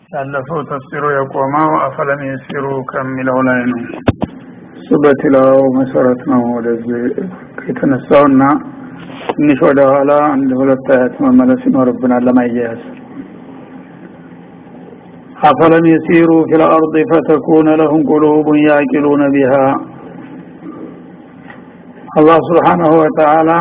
ያለፈው ተፍሲሩ የቆመው አፈለም የሲሩ ከሚለው ላይ ነው እሱ በትላው መሰረት ነው ወደዚህ የተነሳውና ትንሽ ወደ ኋላ አንድ ሁለት አያት መመለስ ይኖርብናል ለማያያዝ አፈለም የሲሩ ፊ ልአርض ፈተኩነ ለሁም ቁሉቡን ያቂሉነ ቢሃ አላህ ስብሓናሁ ወተዓላ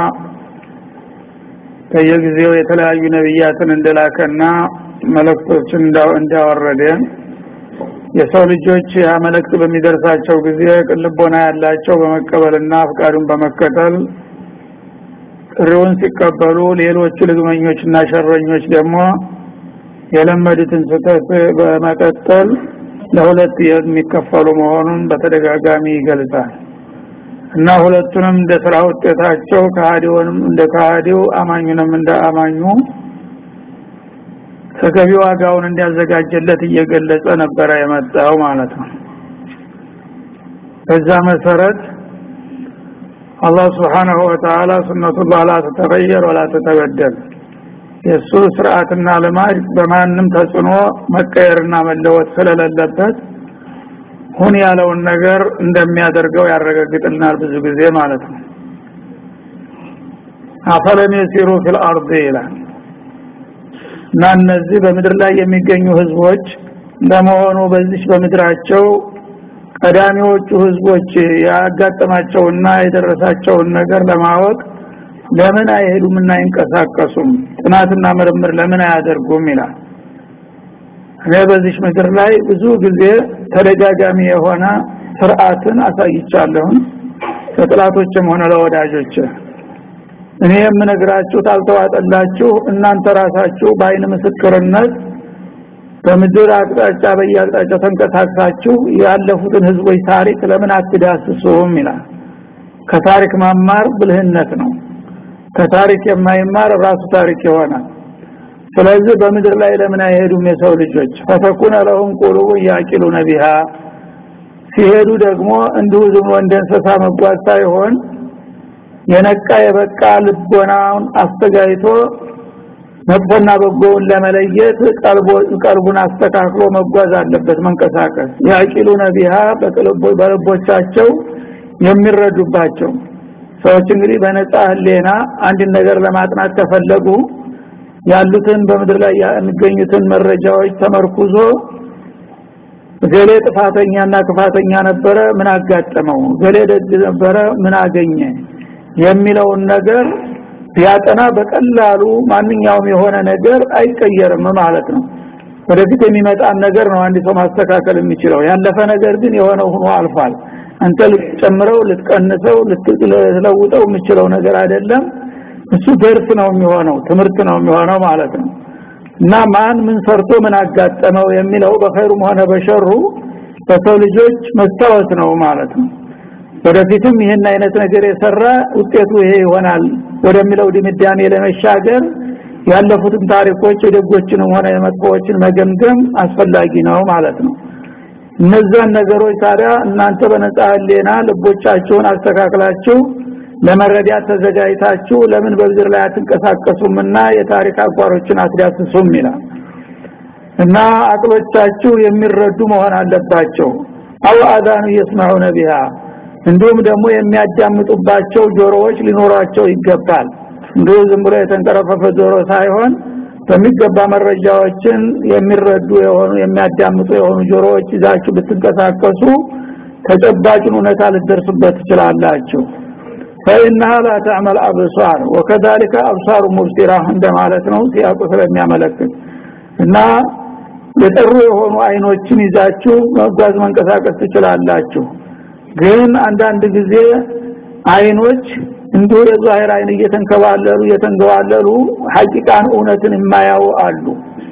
በየጊዜው የተለያዩ ነቢያትን እንደላከና መለክቶችን እንዳወረደ የሰው ልጆች ያ መልእክት በሚደርሳቸው ጊዜ ቅልቦና ያላቸው በመቀበልና ፍቃዱን በመከተል ጥሪውን ሲቀበሉ ሌሎቹ ልግመኞችና ሸረኞች ደግሞ የለመዱትን ስህተት በመቀጠል ለሁለት የሚከፈሉ መሆኑን በተደጋጋሚ ይገልጻል እና ሁለቱንም እንደ ስራ ውጤታቸው ከሃዲውንም እንደ ከሃዲው አማኙንም እንደ አማኙ ተገቢ ዋጋውን እንዲያዘጋጀለት እየገለጸ ነበረ የመጣው ማለት ነው በዛ መሰረት አላህ Subhanahu Wa Ta'ala ሱነቱላህ ላ ተተገየር ወላ ተተበደል የሱ ስርዓትና ልማድ በማንም ተጽዕኖ መቀየርና መለወጥ ስለሌለበት ሁን ያለውን ነገር እንደሚያደርገው ያረጋግጥልናል ብዙ ጊዜ ማለት ነው አፈለም የሲሩ ፊል አርድ ይላል እና እነዚህ በምድር ላይ የሚገኙ ህዝቦች ለመሆኑ በዚች በምድራቸው ቀዳሚዎቹ ህዝቦች ያጋጠማቸውና የደረሳቸውን ነገር ለማወቅ ለምን አይሄዱምና አይንቀሳቀሱም ጥናትና ምርምር ለምን አያደርጉም ይላል እኔ በዚህ ምድር ላይ ብዙ ጊዜ ተደጋጋሚ የሆነ ስርዓትን አሳይቻለሁ ለጥላቶችም ሆነ ለወዳጆች እኔ የምነግራችሁ ታልተዋጠላችሁ እናንተ ራሳችሁ በአይን ምስክርነት በምድር አቅጣጫ በየአቅጣጫ ተንቀሳቅሳችሁ ያለፉትን ህዝቦች ታሪክ ለምን አትዳስሱም ይላል ከታሪክ መማር ብልህነት ነው ከታሪክ የማይማር ራሱ ታሪክ ይሆናል ስለዚህ በምድር ላይ ለምን አይሄዱም የሰው ልጆች ፈተኩነ ለሁም ቁሉቡ ያቂሉነ ቢሃ ሲሄዱ ደግሞ እንዲሁ ዝም እንደ እንስሳ መጓዝ ሳይሆን የነቃ የበቃ ልቦናውን አስተጋይቶ መጥፎና በጎውን ለመለየት ቀልቡን አስተካክሎ መጓዝ አለበት መንቀሳቀስ ያቂሉነ ቢሃ በልቦቻቸው የሚረዱባቸው ሰዎች እንግዲህ በነጻ ህሌና አንድ ነገር ለማጥናት ከፈለጉ ያሉትን በምድር ላይ የሚገኙትን መረጃዎች ተመርኩዞ ገሌ ጥፋተኛና ክፋተኛ ነበረ ምን አጋጠመው ገሌ ደግ ነበረ ምን አገኘ የሚለውን ነገር ቢያጠና በቀላሉ ማንኛውም የሆነ ነገር አይቀየርም ማለት ነው ወደፊት የሚመጣን ነገር ነው አንድ ሰው ማስተካከል የሚችለው ያለፈ ነገር ግን የሆነ ሆኖ አልፏል አንተ ልትጨምረው ልትቀንሰው ልትለውጠው የምችለው ነገር አይደለም እሱ ደርስ ነው የሚሆነው ትምህርት ነው የሚሆነው ማለት ነው እና ማን ምን ሰርቶ ምን አጋጠመው የሚለው በኸይሩም ሆነ በሸሩ በሰው ልጆች መስታወት ነው ማለት ነው ወደፊትም ይህን አይነት ነገር የሰራ ውጤቱ ይሄ ይሆናል ወደሚለው ድምዳሜ ለመሻገር ያለፉትን ታሪኮች የደጎችንም ሆነ የመጥፎዎችን መገምገም አስፈላጊ ነው ማለት ነው እነዛን ነገሮች ታዲያ እናንተ በነጻ ህሊና ልቦቻችሁን አስተካክላችሁ ለመረዳት ተዘጋጅታችሁ ለምን በምድር ላይ አትንቀሳቀሱምና የታሪክ አቋሮችን አትዳስሱም ይላል እና አቅሎቻችሁ የሚረዱ መሆን አለባቸው አው አዛኑ የስማዑነ ቢሃ እንዲሁም ደግሞ የሚያዳምጡባቸው ጆሮዎች ሊኖሯቸው ይገባል እንዲሁ ዝም ብሎ የተንቀረፈፈ ጆሮ ሳይሆን በሚገባ መረጃዎችን የሚረዱ የሆኑ የሚያዳምጡ የሆኑ ጆሮዎች ይዛችሁ ብትንቀሳቀሱ ተጨባጭን እውነታ ልደርሱበት ትችላላችሁ فإنها لا تعمل أبصار وكذلك أبصار مبصرة እንደማለት ነው ሲያቁ ስለሚያመለክት እና የጠሩ የሆኑ አይኖችን ይዛችሁ መጓዝ መንቀሳቀስ ትችላላችሁ ግን አንዳንድ ጊዜ አይኖች እንዲሁ የዛሂር አይን እየተንከባለሉ እየተንገዋለሉ ሐቂቃን እውነትን የማያው አሉ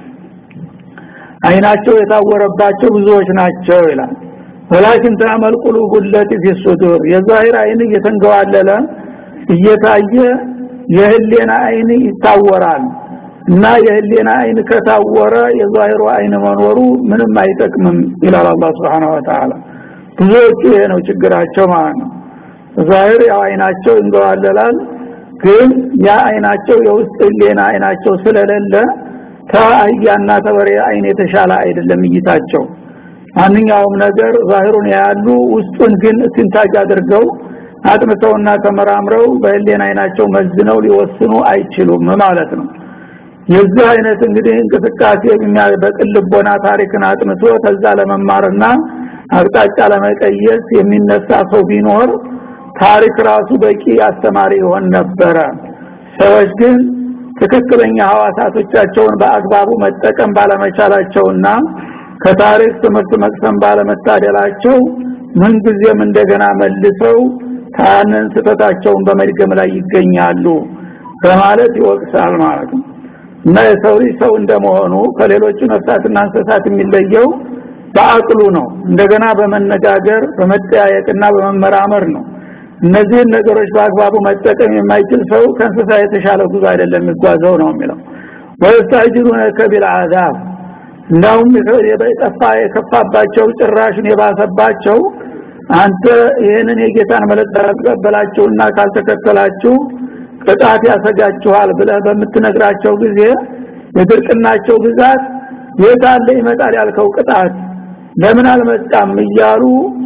አይናቸው የታወረባቸው ብዙዎች ናቸው ይላል ወላኪን ተአመል ቁሉቡ ለቲ ፊ ሱዱር የዛሂር አይን እየተንገዋለለ እየታየ የህሌና አይን ይታወራል እና የህሌና አይን ከታወረ የዛሂሩ አይን መኖሩ ምንም አይጠቅምም ይላል አላህ Subhanahu Wa Ta'ala ብዙዎቹ ይሄ ነው ችግራቸው ማለት ነው ዛሂር ያው አይናቸው እንገዋለላል ግን ያ አይናቸው የውስጥ ህሌና አይናቸው ስለሌለ ከአህያና ተበሬ አይን የተሻለ አይደለም እይታቸው ማንኛውም ነገር ዛሂሩን ያሉ ውስጡን ግን ትንታጅ አድርገው አጥንተውና ተመራምረው በህሊና አይናቸው መዝነው ሊወስኑ አይችሉም ማለት ነው የዚህ አይነት እንግዲህ እንቅስቃሴ በቅልቦና ታሪክን አጥንቶ ከዛ ለመማርና አቅጣጫ ለመቀየስ የሚነሳ ሰው ቢኖር ታሪክ ራሱ በቂ አስተማሪ ይሆን ነበረ ሰዎች ግን ትክክለኛ ሐዋሳቶቻቸውን በአግባቡ መጠቀም ባለመቻላቸውና ከታሪክ ትምህርት መቅሰም ባለመታደላቸው ምንጊዜም እንደገና መልሰው ታንን ስተታቸውን በመድገም ላይ ይገኛሉ በማለት ይወቅሳል ማለት ነው እና የሰው ልጅ ሰው እንደመሆኑ ከሌሎቹ ነፍሳትና እንስሳት የሚለየው በአቅሉ ነው እንደገና በመነጋገር በመጠያየቅና በመመራመር ነው እነዚህን ነገሮች በአግባቡ መጠቀም የማይችል ሰው ከእንስሳ የተሻለ ጉዞ አይደለም የሚጓዘው ነው የሚለው ወይስታጅሩነከ ቢልዓዛብ እንዳውም የጠፋ የከፋባቸው ጭራሽን የባሰባቸው አንተ ይህንን የጌታን መለጥ ተቀበላችሁና ካልተከተላችሁ ቅጣት ያሰጋችኋል ብለህ በምትነግራቸው ጊዜ የድርቅናቸው ብዛት የታለ ይመጣል ያልከው ቅጣት ለምን አልመጣም እያሉ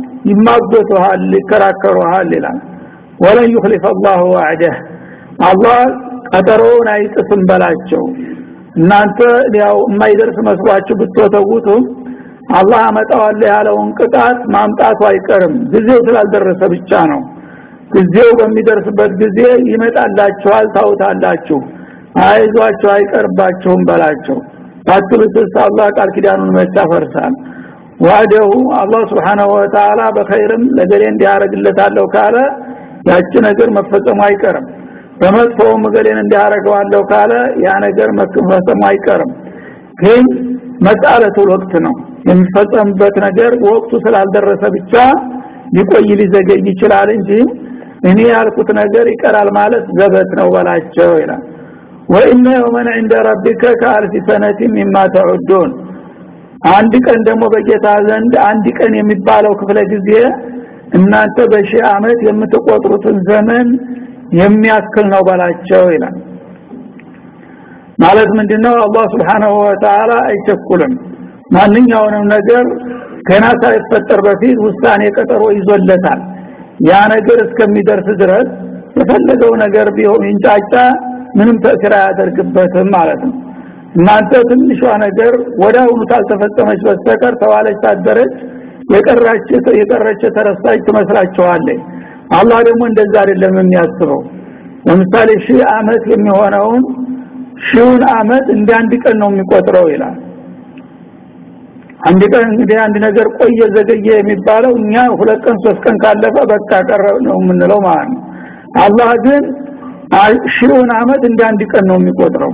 ይማጎቱሃል ይከራከሩሃል ይላል ወለን ይخلف الله وعده አላህ ቀጠሮውን አይጥስም በላቸው እናንተ ያው የማይደርስ መስሏችሁ ብትወተውቱም አላህ አመጣዋለሁ ያለውን ቅጣት ማምጣቱ አይቀርም ጊዜው ስላልደረሰ ብቻ ነው ጊዜው በሚደርስበት ጊዜ ይመጣላችኋል ታውታላችሁ አይዟችሁ አይቀርባችሁም በላቸው ታትሉትስ አላህ ቃል ኪዳኑን መቻ ፈርሳል ዋደሁ አላህ Subhanahu Wa Ta'ala በኸይርም ለገሌ እንዲያረግለታለሁ ካለ ያቺ ነገር መፈጸሙ አይቀርም በመጥፎም ገሌን እንዲያረገዋለሁ ካለ ያ ነገር መፈጸሙ አይቀርም ግን መጣለቱ ወቅት ነው የሚፈጸምበት ነገር ወቅቱ ስላልደረሰ ብቻ ሊቆይ ሊዘገይ ይችላል እንጂ እኔ ያልኩት ነገር ይቀራል ማለት ዘበት ነው በላቸው ይላል ወኢነ የውመን عند ربك كالف سنه مما تعدون አንድ ቀን ደግሞ በጌታ ዘንድ አንድ ቀን የሚባለው ክፍለ ጊዜ እናንተ በሺህ አመት የምትቆጥሩትን ዘመን የሚያክል ነው በላቸው ይላል ማለት ምንድነው አላህ Subhanahu Wa Ta'ala አይቸኩልም ማንኛውንም ነገር ገና ሳይፈጠር በፊት ውሳኔ ቀጠሮ ይዞለታል ያ ነገር እስከሚደርስ ድረስ የፈለገው ነገር ቢሆን ይንጫጫ ምንም ተስራ ያደርግበትም ማለት ነው እናንተ ትንሿ ነገር ወዳውኑ ታልተፈጸመች በስተቀር ተዋለች ታደረች የቀራች የቀረች ተረሳች ትመስላችኋለች አላህ ደግሞ እንደዛ አይደለም የሚያስበው ለምሳሌ ሺህ አመት የሚሆነውን ሺውን አመት እንደ አንድ ቀን ነው የሚቆጥረው ይላል አንድ ቀን እንግዲህ አንድ ነገር ቆየ ዘገየ የሚባለው እኛ ሁለት ቀን ሶስት ቀን ካለፈ በቃ ቀረ ነው የምንለው ማለት ነው አላህ ግን ሺውን አመት እንደ አንድ ቀን ነው የሚቆጥረው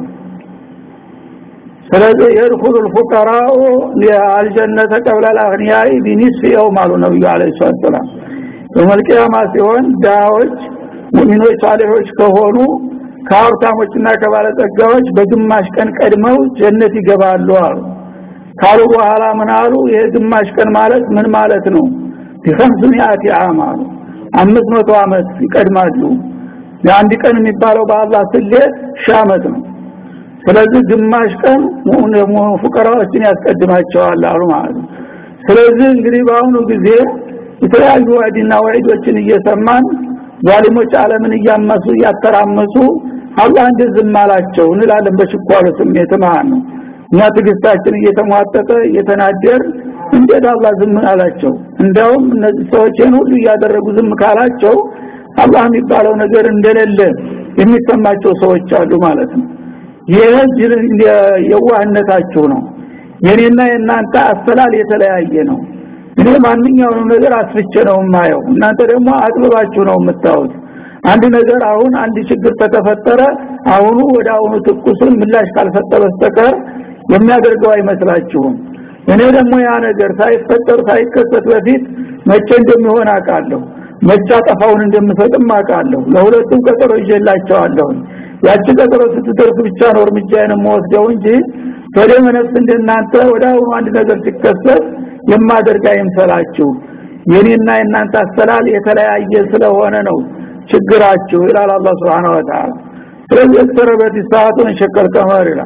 ስለዚህ የድኹሉ الفقراء الجنه قبل الاغنياء بنصف يوم አሉ ነብዩ አለይሂ ሰላም በመልቂያማ ሲሆን ዳዎች ሙእሚኖች ሳሊሆች ከሆኑ ከሀብታሞችና ከባለጸጋዎች በግማሽ ቀን ቀድመው ጀነት ይገባሉ አሉ ካሉ በኋላ ምን አሉ ይሄ ግማሽ ቀን ማለት ምን ማለት ነው ቢኸምስሚያቲ ዓም አሉ አምስት መቶ ዓመት ይቀድማሉ የአንድ ቀን የሚባለው በአላህ ስሌት ሺህ ዓመት ነው ስለዚህ ግማሽ ቀን ፉቀራዎችን ያስቀድማቸዋል አሉ ማለት ነው ስለዚህ እንግዲህ በአሁኑ ጊዜ የተለያዩ ዋዕድና ወዒዶችን እየሰማን ዛሊሞች ዓለምን እያመሱ እያተራመሱ አላህ እንደዝም አላቸው እንላለን በሽኳሉ ስሜት ማለት ነው እኛ ትግስታችን እየተሟጠጠ እየተናደር እንዴት አላህ ዝም አላቸው እንደውም እነዚህ ሰዎችን ሁሉ እያደረጉ ዝም ካላቸው አላህ የሚባለው ነገር እንደሌለ የሚሰማቸው ሰዎች አሉ ማለት ነው ይህ የዋህነታችሁ ነው የኔና የእናንተ አሰላል የተለያየ ነው እኔ ማንኛውንም ነገር አስፍቼ ነው የማየው እናንተ ደግሞ አጥብባችሁ ነው የምታዩት አንድ ነገር አሁን አንድ ችግር ከተፈጠረ አሁኑ ወደ አሁኑ ትኩሱን ምላሽ ካልሰጠ በስተቀር የሚያደርገው አይመስላችሁም እኔ ደግሞ ያ ነገር ሳይፈጠር ሳይከሰት በፊት መቼ እንደሚሆን አውቃለሁ መቻ ጠፋውን እንደምሰጥም አውቃለሁ ለሁለቱም ቀጠሮ ይዤላቸዋለሁ ያቺ ቀጠሮ ስትደርስ ብቻ ነው እርምጃዬን የምወስደው እንጂ በደም ነፍስ እንደናንተ ወደ አሁኑ አንድ ነገር ሲከሰት የማደርግ አይምሰላችሁ የኔና የናንተ አስተላል የተለያየ ስለሆነ ነው ችግራችሁ ይላል አላህ Subhanahu Wa Ta'ala ስለዚህ ተረበት ሰዓቱን ሸከል ቀመር ይላል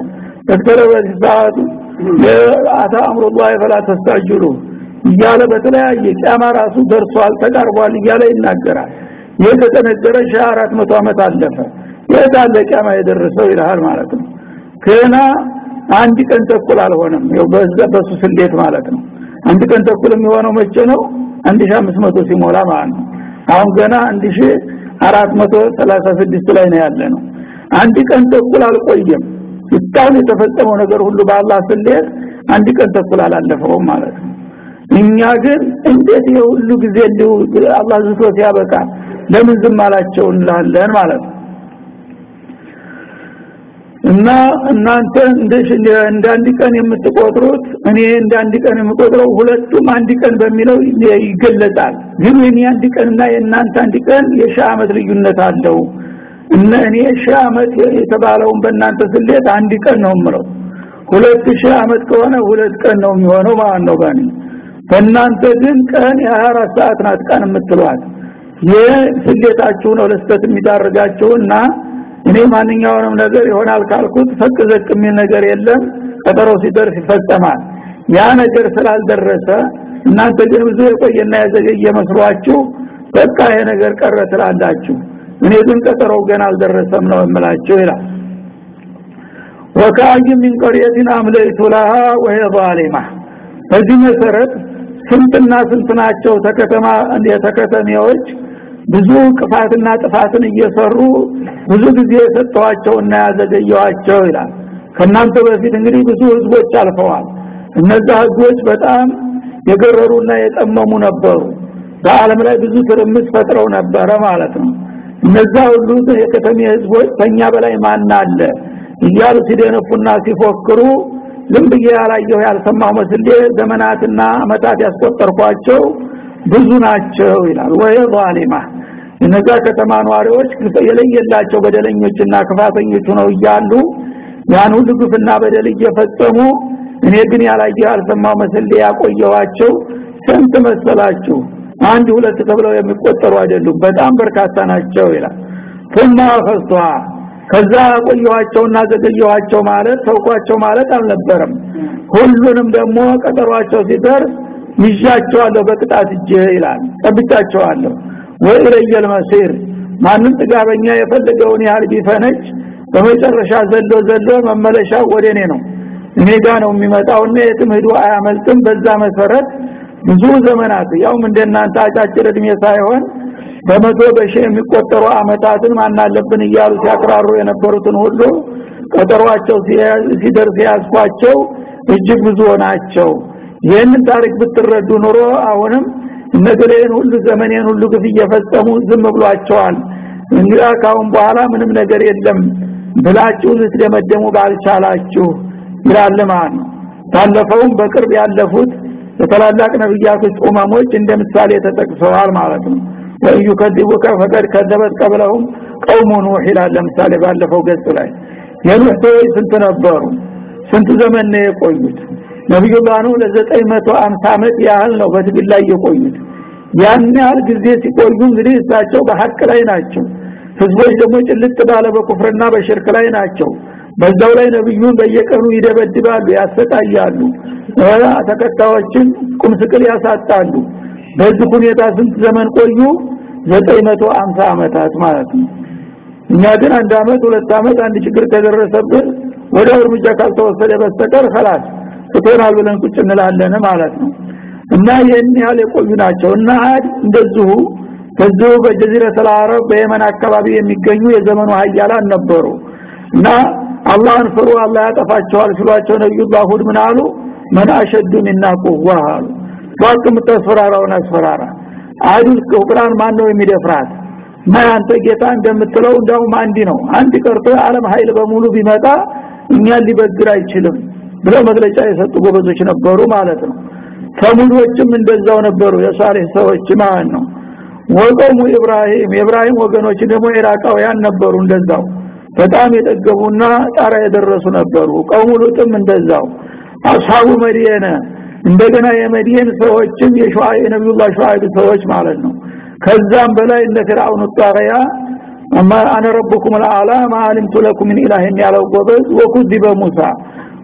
ተከረበት ሰዓቱ አታ አምሩላህ ፈላ ተስተዕጅሉ እያለ በተለያየ ቂያማ ራሱ ደርሷል ተቃርቧል እያለ ይናገራል ይህ ከተነገረ ሺህ አራት መቶ ዓመት አለፈ የታለ ቂያማ የደረሰው ይልሃል ማለት ነው ገና አንድ ቀን ተኩል አልሆነም ያው በዛ በሱ ስሌት ማለት ነው አንድ ቀን ተኩል የሚሆነው መቼ ነው 1500 ሲሞላ ማለት ነው አሁን ገና 1436 ላይ ነው ያለ ነው አንድ ቀን ተኩል አልቆየም እስካሁን የተፈጸመው ነገር ሁሉ በአላህ ስሌት አንድ ቀን ተኩል አላለፈውም ማለት ነው እኛ ግን እንዴት የሁሉ ጊዜ እንዲሁ አላህ ዝቶ ሲያበቃ ለምን ዝም አላቸው እንላለን ማለት ነው እና እናንተ እንደ እንደ አንድ ቀን የምትቆጥሩት እኔ እንደ አንድ ቀን የምቆጥረው ሁለቱም አንድ ቀን በሚለው ይገለጻል ግን የኔ አንድ ቀንና የእናንተ አንድ ቀን የሺህ ዓመት ልዩነት አለው እነ እኔ ሺህ ዓመት የተባለውን በእናንተ ስሌት አንድ ቀን ነው የምለው ሁለት ሺህ ዓመት ከሆነ ሁለት ቀን ነው የሚሆነው ማለት ነው ባኒ በእናንተ ግን ቀን የ24 ሰዓት ናት ቀን የምትሏት የስሌታችሁ ነው ለስተት የሚዳርጋችሁና እኔ ማንኛውንም ነገር ይሆናል ካልኩት ፈቅ ዘቅ የሚል ነገር የለም ቀጠሮ ሲደርስ ይፈጸማል ያ ነገር ስላልደረሰ እናንተ ግን ብዙ የቆየና የዘገየ መስሏችሁ በቃ ይሄ ነገር ቀረ ትላላችሁ እኔ ግን ቀጠሮው ገና አልደረሰም ነው የምላችሁ ይላል ወካይ ምን ቀርየትን አምለይቱ ለሃ ወهي ظالمه በዚህ መሰረት ስንትና ስንት ናቸው ተከተማ የተከተሚዎች ብዙ ቅፋትና ጥፋትን እየሰሩ ብዙ ጊዜ የሰጠዋቸውና ያዘገየዋቸው ይላል ከናንተ በፊት እንግዲህ ብዙ ህዝቦች አልፈዋል እነዛ ህዝቦች በጣም የገረሩና የጠመሙ ነበሩ በአለም ላይ ብዙ ትርምስ ፈጥረው ነበረ ማለት ነው እነዛ ሁሉ የከተሜ ህዝቦች ከኛ በላይ ማን አለ እያሉ ሲደነፉና ሲፎክሩ ዝም ብዬ ያላየሁ ያልሰማሁ መስሌ ዘመናትና አመታት ያስቆጠርኳቸው ብዙ ናቸው ይላል ወይ ዛሊማ እነዛ ከተማ ነዋሪዎች የለየላቸው በደለኞችና ክፋተኞች ነው እያሉ ያን ሁሉ ግፍና በደል እየፈጸሙ እኔ ግን ያላየሁ ያልሰማሁ መስሌ ያቆየዋቸው ስንት መሰላችሁ አንድ ሁለት ተብለው የሚቆጠሩ አይደሉም በጣም በርካታ ናቸው ይላል ثم اخذتها ከዛ ቆየዋቸውና ዘገየዋቸው ማለት ተውቋቸው ማለት አልነበረም ሁሉንም ደግሞ ቀጠሯቸው ሲደርስ ይዣቸዋለሁ በቅጣት እጄ ይላል ጠብቻቸዋለሁ ወኢለየል መሲር ማንም ጥጋበኛ የፈለገውን ያህል ቢፈነጭ በመጨረሻ ዘሎ ዘሎ መመለሻ ወደ እኔ ነው እኔ ጋር ነው የሚመጣውና የትም ሄዶ አያመልጥም በዛ መሰረት ብዙ ዘመናት ያውም እንደናንተ አጫጭር እድሜ ሳይሆን በመቶ በሺ የሚቆጠሩ አመታትን ማናለብን እያሉ ሲያቅራሩ የነበሩትን ሁሉ ቀጠሯቸው ሲደርስ ያስኳቸው እጅግ ብዙ ናቸው ይህንን ታሪክ ብትረዱ ኑሮ አሁንም እነገሌን ሁሉ ዘመኔን ሁሉ ግፍ እየፈጸሙ ዝም ብሏቸዋል እንግዲህ ካሁን በኋላ ምንም ነገር የለም ብላችሁ ልትደመደሙ ባልቻላችሁ ይላል ማለት ነው ታለፈውም በቅርብ ያለፉት የታላላቅ ነብያቶች ኡማሞች እንደ ምሳሌ ተጠቅሰዋል ማለት ነው ወዩ ከዲቡከ ፈቀድ ከዘበት ቀብለሁም ቀውሙ ኑህ ይላል ለምሳሌ ባለፈው ገጽ ላይ የኑህ ሰዎች ስንት ነበሩ ስንት ዘመን ነው የቆዩት ነብዩላህ ኑህ ለ950 ዓመት ያህል ነው በትግል ላይ የቆዩት ያን ያህል ጊዜ ሲቆዩ እንግዲህ እሳቸው በሐቅ ላይ ናቸው ህዝቦች ደግሞ ጭልጥ ባለ በኩፍርና በሽርክ ላይ ናቸው በዛው ላይ ነብዩን በየቀኑ ይደበድባሉ ያሰቃያሉ ተከታዮችን ቁም ስቅል ያሳጣሉ በዚህ ሁኔታ ስንት ዘመን ቆዩ 950 አመታት ማለት ነው እኛ ግን አንድ አመት ሁለት አመት አንድ ችግር ከደረሰብን ወደ እርምጃ ካልተወሰደ በስተቀር خلاص ትተናል ብለን ቁጭ እንላለን ማለት ነው እና ይህን ያህል የቆዩ ናቸው እና አድ እንደዚሁ ከዚሁ በጀዚረተል አረብ በየመን አካባቢ የሚገኙ የዘመኑ ሀያላን ነበሩ እና አላህን ፍሩ አላህ ያጠፋቸዋል ሲሏቸው ነብዩላህ ሁድ ምን አሉ መን አሸዱ ሚና ቁዋ አሉ ባክ ምትፈራራውን አስፈራራ አይዱል ቁርአን ማን ነው የሚደፍራት ማንተ ጌታ እንደምትለው እንደውም አንዲ ነው አንድ ቀርቶ ዓለም ኃይል በሙሉ ቢመጣ እኛን ሊበግር አይችልም ብለው መግለጫ የሰጡ ጎበዞች ነበሩ ማለት ነው ተሙዶችም እንደዛው ነበሩ የሷሊህ ሰዎች ማለት ነው ወቀሙ ኢብራሂም የኢብራሂም ወገኖች ደግሞ ኢራቃውያን ነበሩ እንደዛው በጣም የጠገቡና ጣራ የደረሱ ነበሩ ቀውሙ ሉጥም እንደዛው አስሐቡ መዲየነ እንደገና የመዲየን ሰዎችም የሹዓይ ነብዩላህ ሹዓይብ ሰዎች ማለት ነው ከዛም በላይ እነ ፍርዓውን ጣሪያ አማ አነ ረብኩም العالى ما علمت لكم من اله ያለው ጎበዝ ወኩذب ሙሳ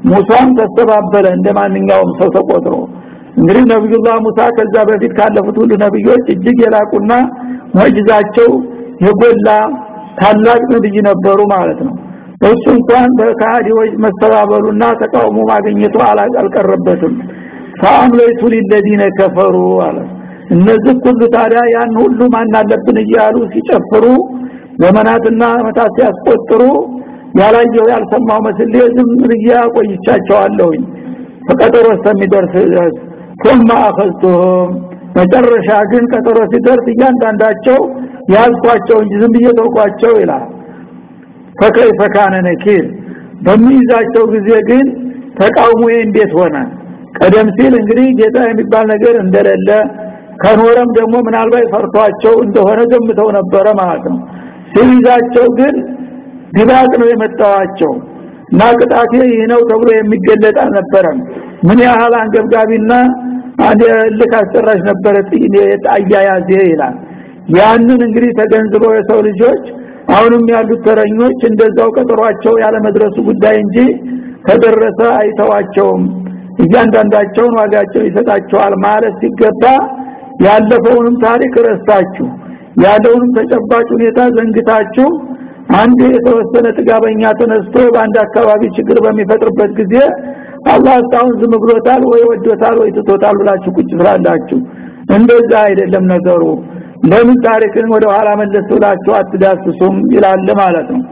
ሙሳም ተስተባበለ እንደማንኛውም ሰው ተቆጥሮ እንግዲህ ነብዩላህ ሙሳ ከዛ በፊት ካለፉት ሁሉ ነብዮች እጅግ የላቁና ሙዕጂዛቸው የጎላ ታላቅ ነብይ ነበሩ ማለት ነው እሱ እንኳን በካዲዎች መስተባበሉና ተቃውሞ ማግኘቱ አልቀረበትም ፈአምለይቱ ሊለዚነ ከፈሩ አለ እነዚህ ሁሉ ታዲያ ያን ሁሉ ማን አለብን እያሉ ሲጨፍሩ ዘመናትና አመታት ሲያስቆጥሩ ያላየው ያልሰማው መስሌ ዝም ብዬ ቆይቻቸዋለሁኝ በቀጠሮ እስከሚደርስ ድረስ ثم اخذتهم መጨረሻ ግን ቀጠሮ ሲደርስ እያንዳንዳቸው ያልኳቸው እንጂ ዝም ብዬ ተውኳቸው ይላል ፈከይፈ ካነ ነኪር በሚይዛቸው ጊዜ ግን ተቃውሞዬ እንዴት ሆነ ቀደም ሲል እንግዲህ ጌታ የሚባል ነገር እንደሌለ ከኖረም ደግሞ ምናልባት ፈርቷቸው እንደሆነ ገምተው ነበረ ማለት ነው ሲይዛቸው ግን ድባቅ ነው የመጣዋቸው እና ቅጣቴ ይህ ነው ተብሎ የሚገለጥ አልነበረም ምን ያህል አንገብጋቢና አንድ ልክ አስጨራሽ ነበረ አያያዜ ይላል ያንን እንግዲህ ተገንዝበው የሰው ልጆች አሁንም ያሉት ተረኞች እንደዛው ቀጠሯቸው ያለ መድረሱ ጉዳይ እንጂ ከደረሰ አይተዋቸውም እያንዳንዳቸውን ዋጋቸው ይሰጣቸዋል ማለት ሲገባ ያለፈውንም ታሪክ ረስታችሁ ያለውንም ተጨባጭ ሁኔታ ዘንግታችሁ አንድ የተወሰነ ጥጋበኛ ተነስቶ በአንድ አካባቢ ችግር በሚፈጥርበት ጊዜ አላህ እስካሁን ዝም ብሎታል ወይ ወዶታል ወይ ትቶታል ብላችሁ ቁጭ ስላላችሁ እንደዛ አይደለም ነገሩ ለምን ታሪክን ወደ ኋላ መለስ ብላችሁ አትዳስሱም ይላል ማለት ነው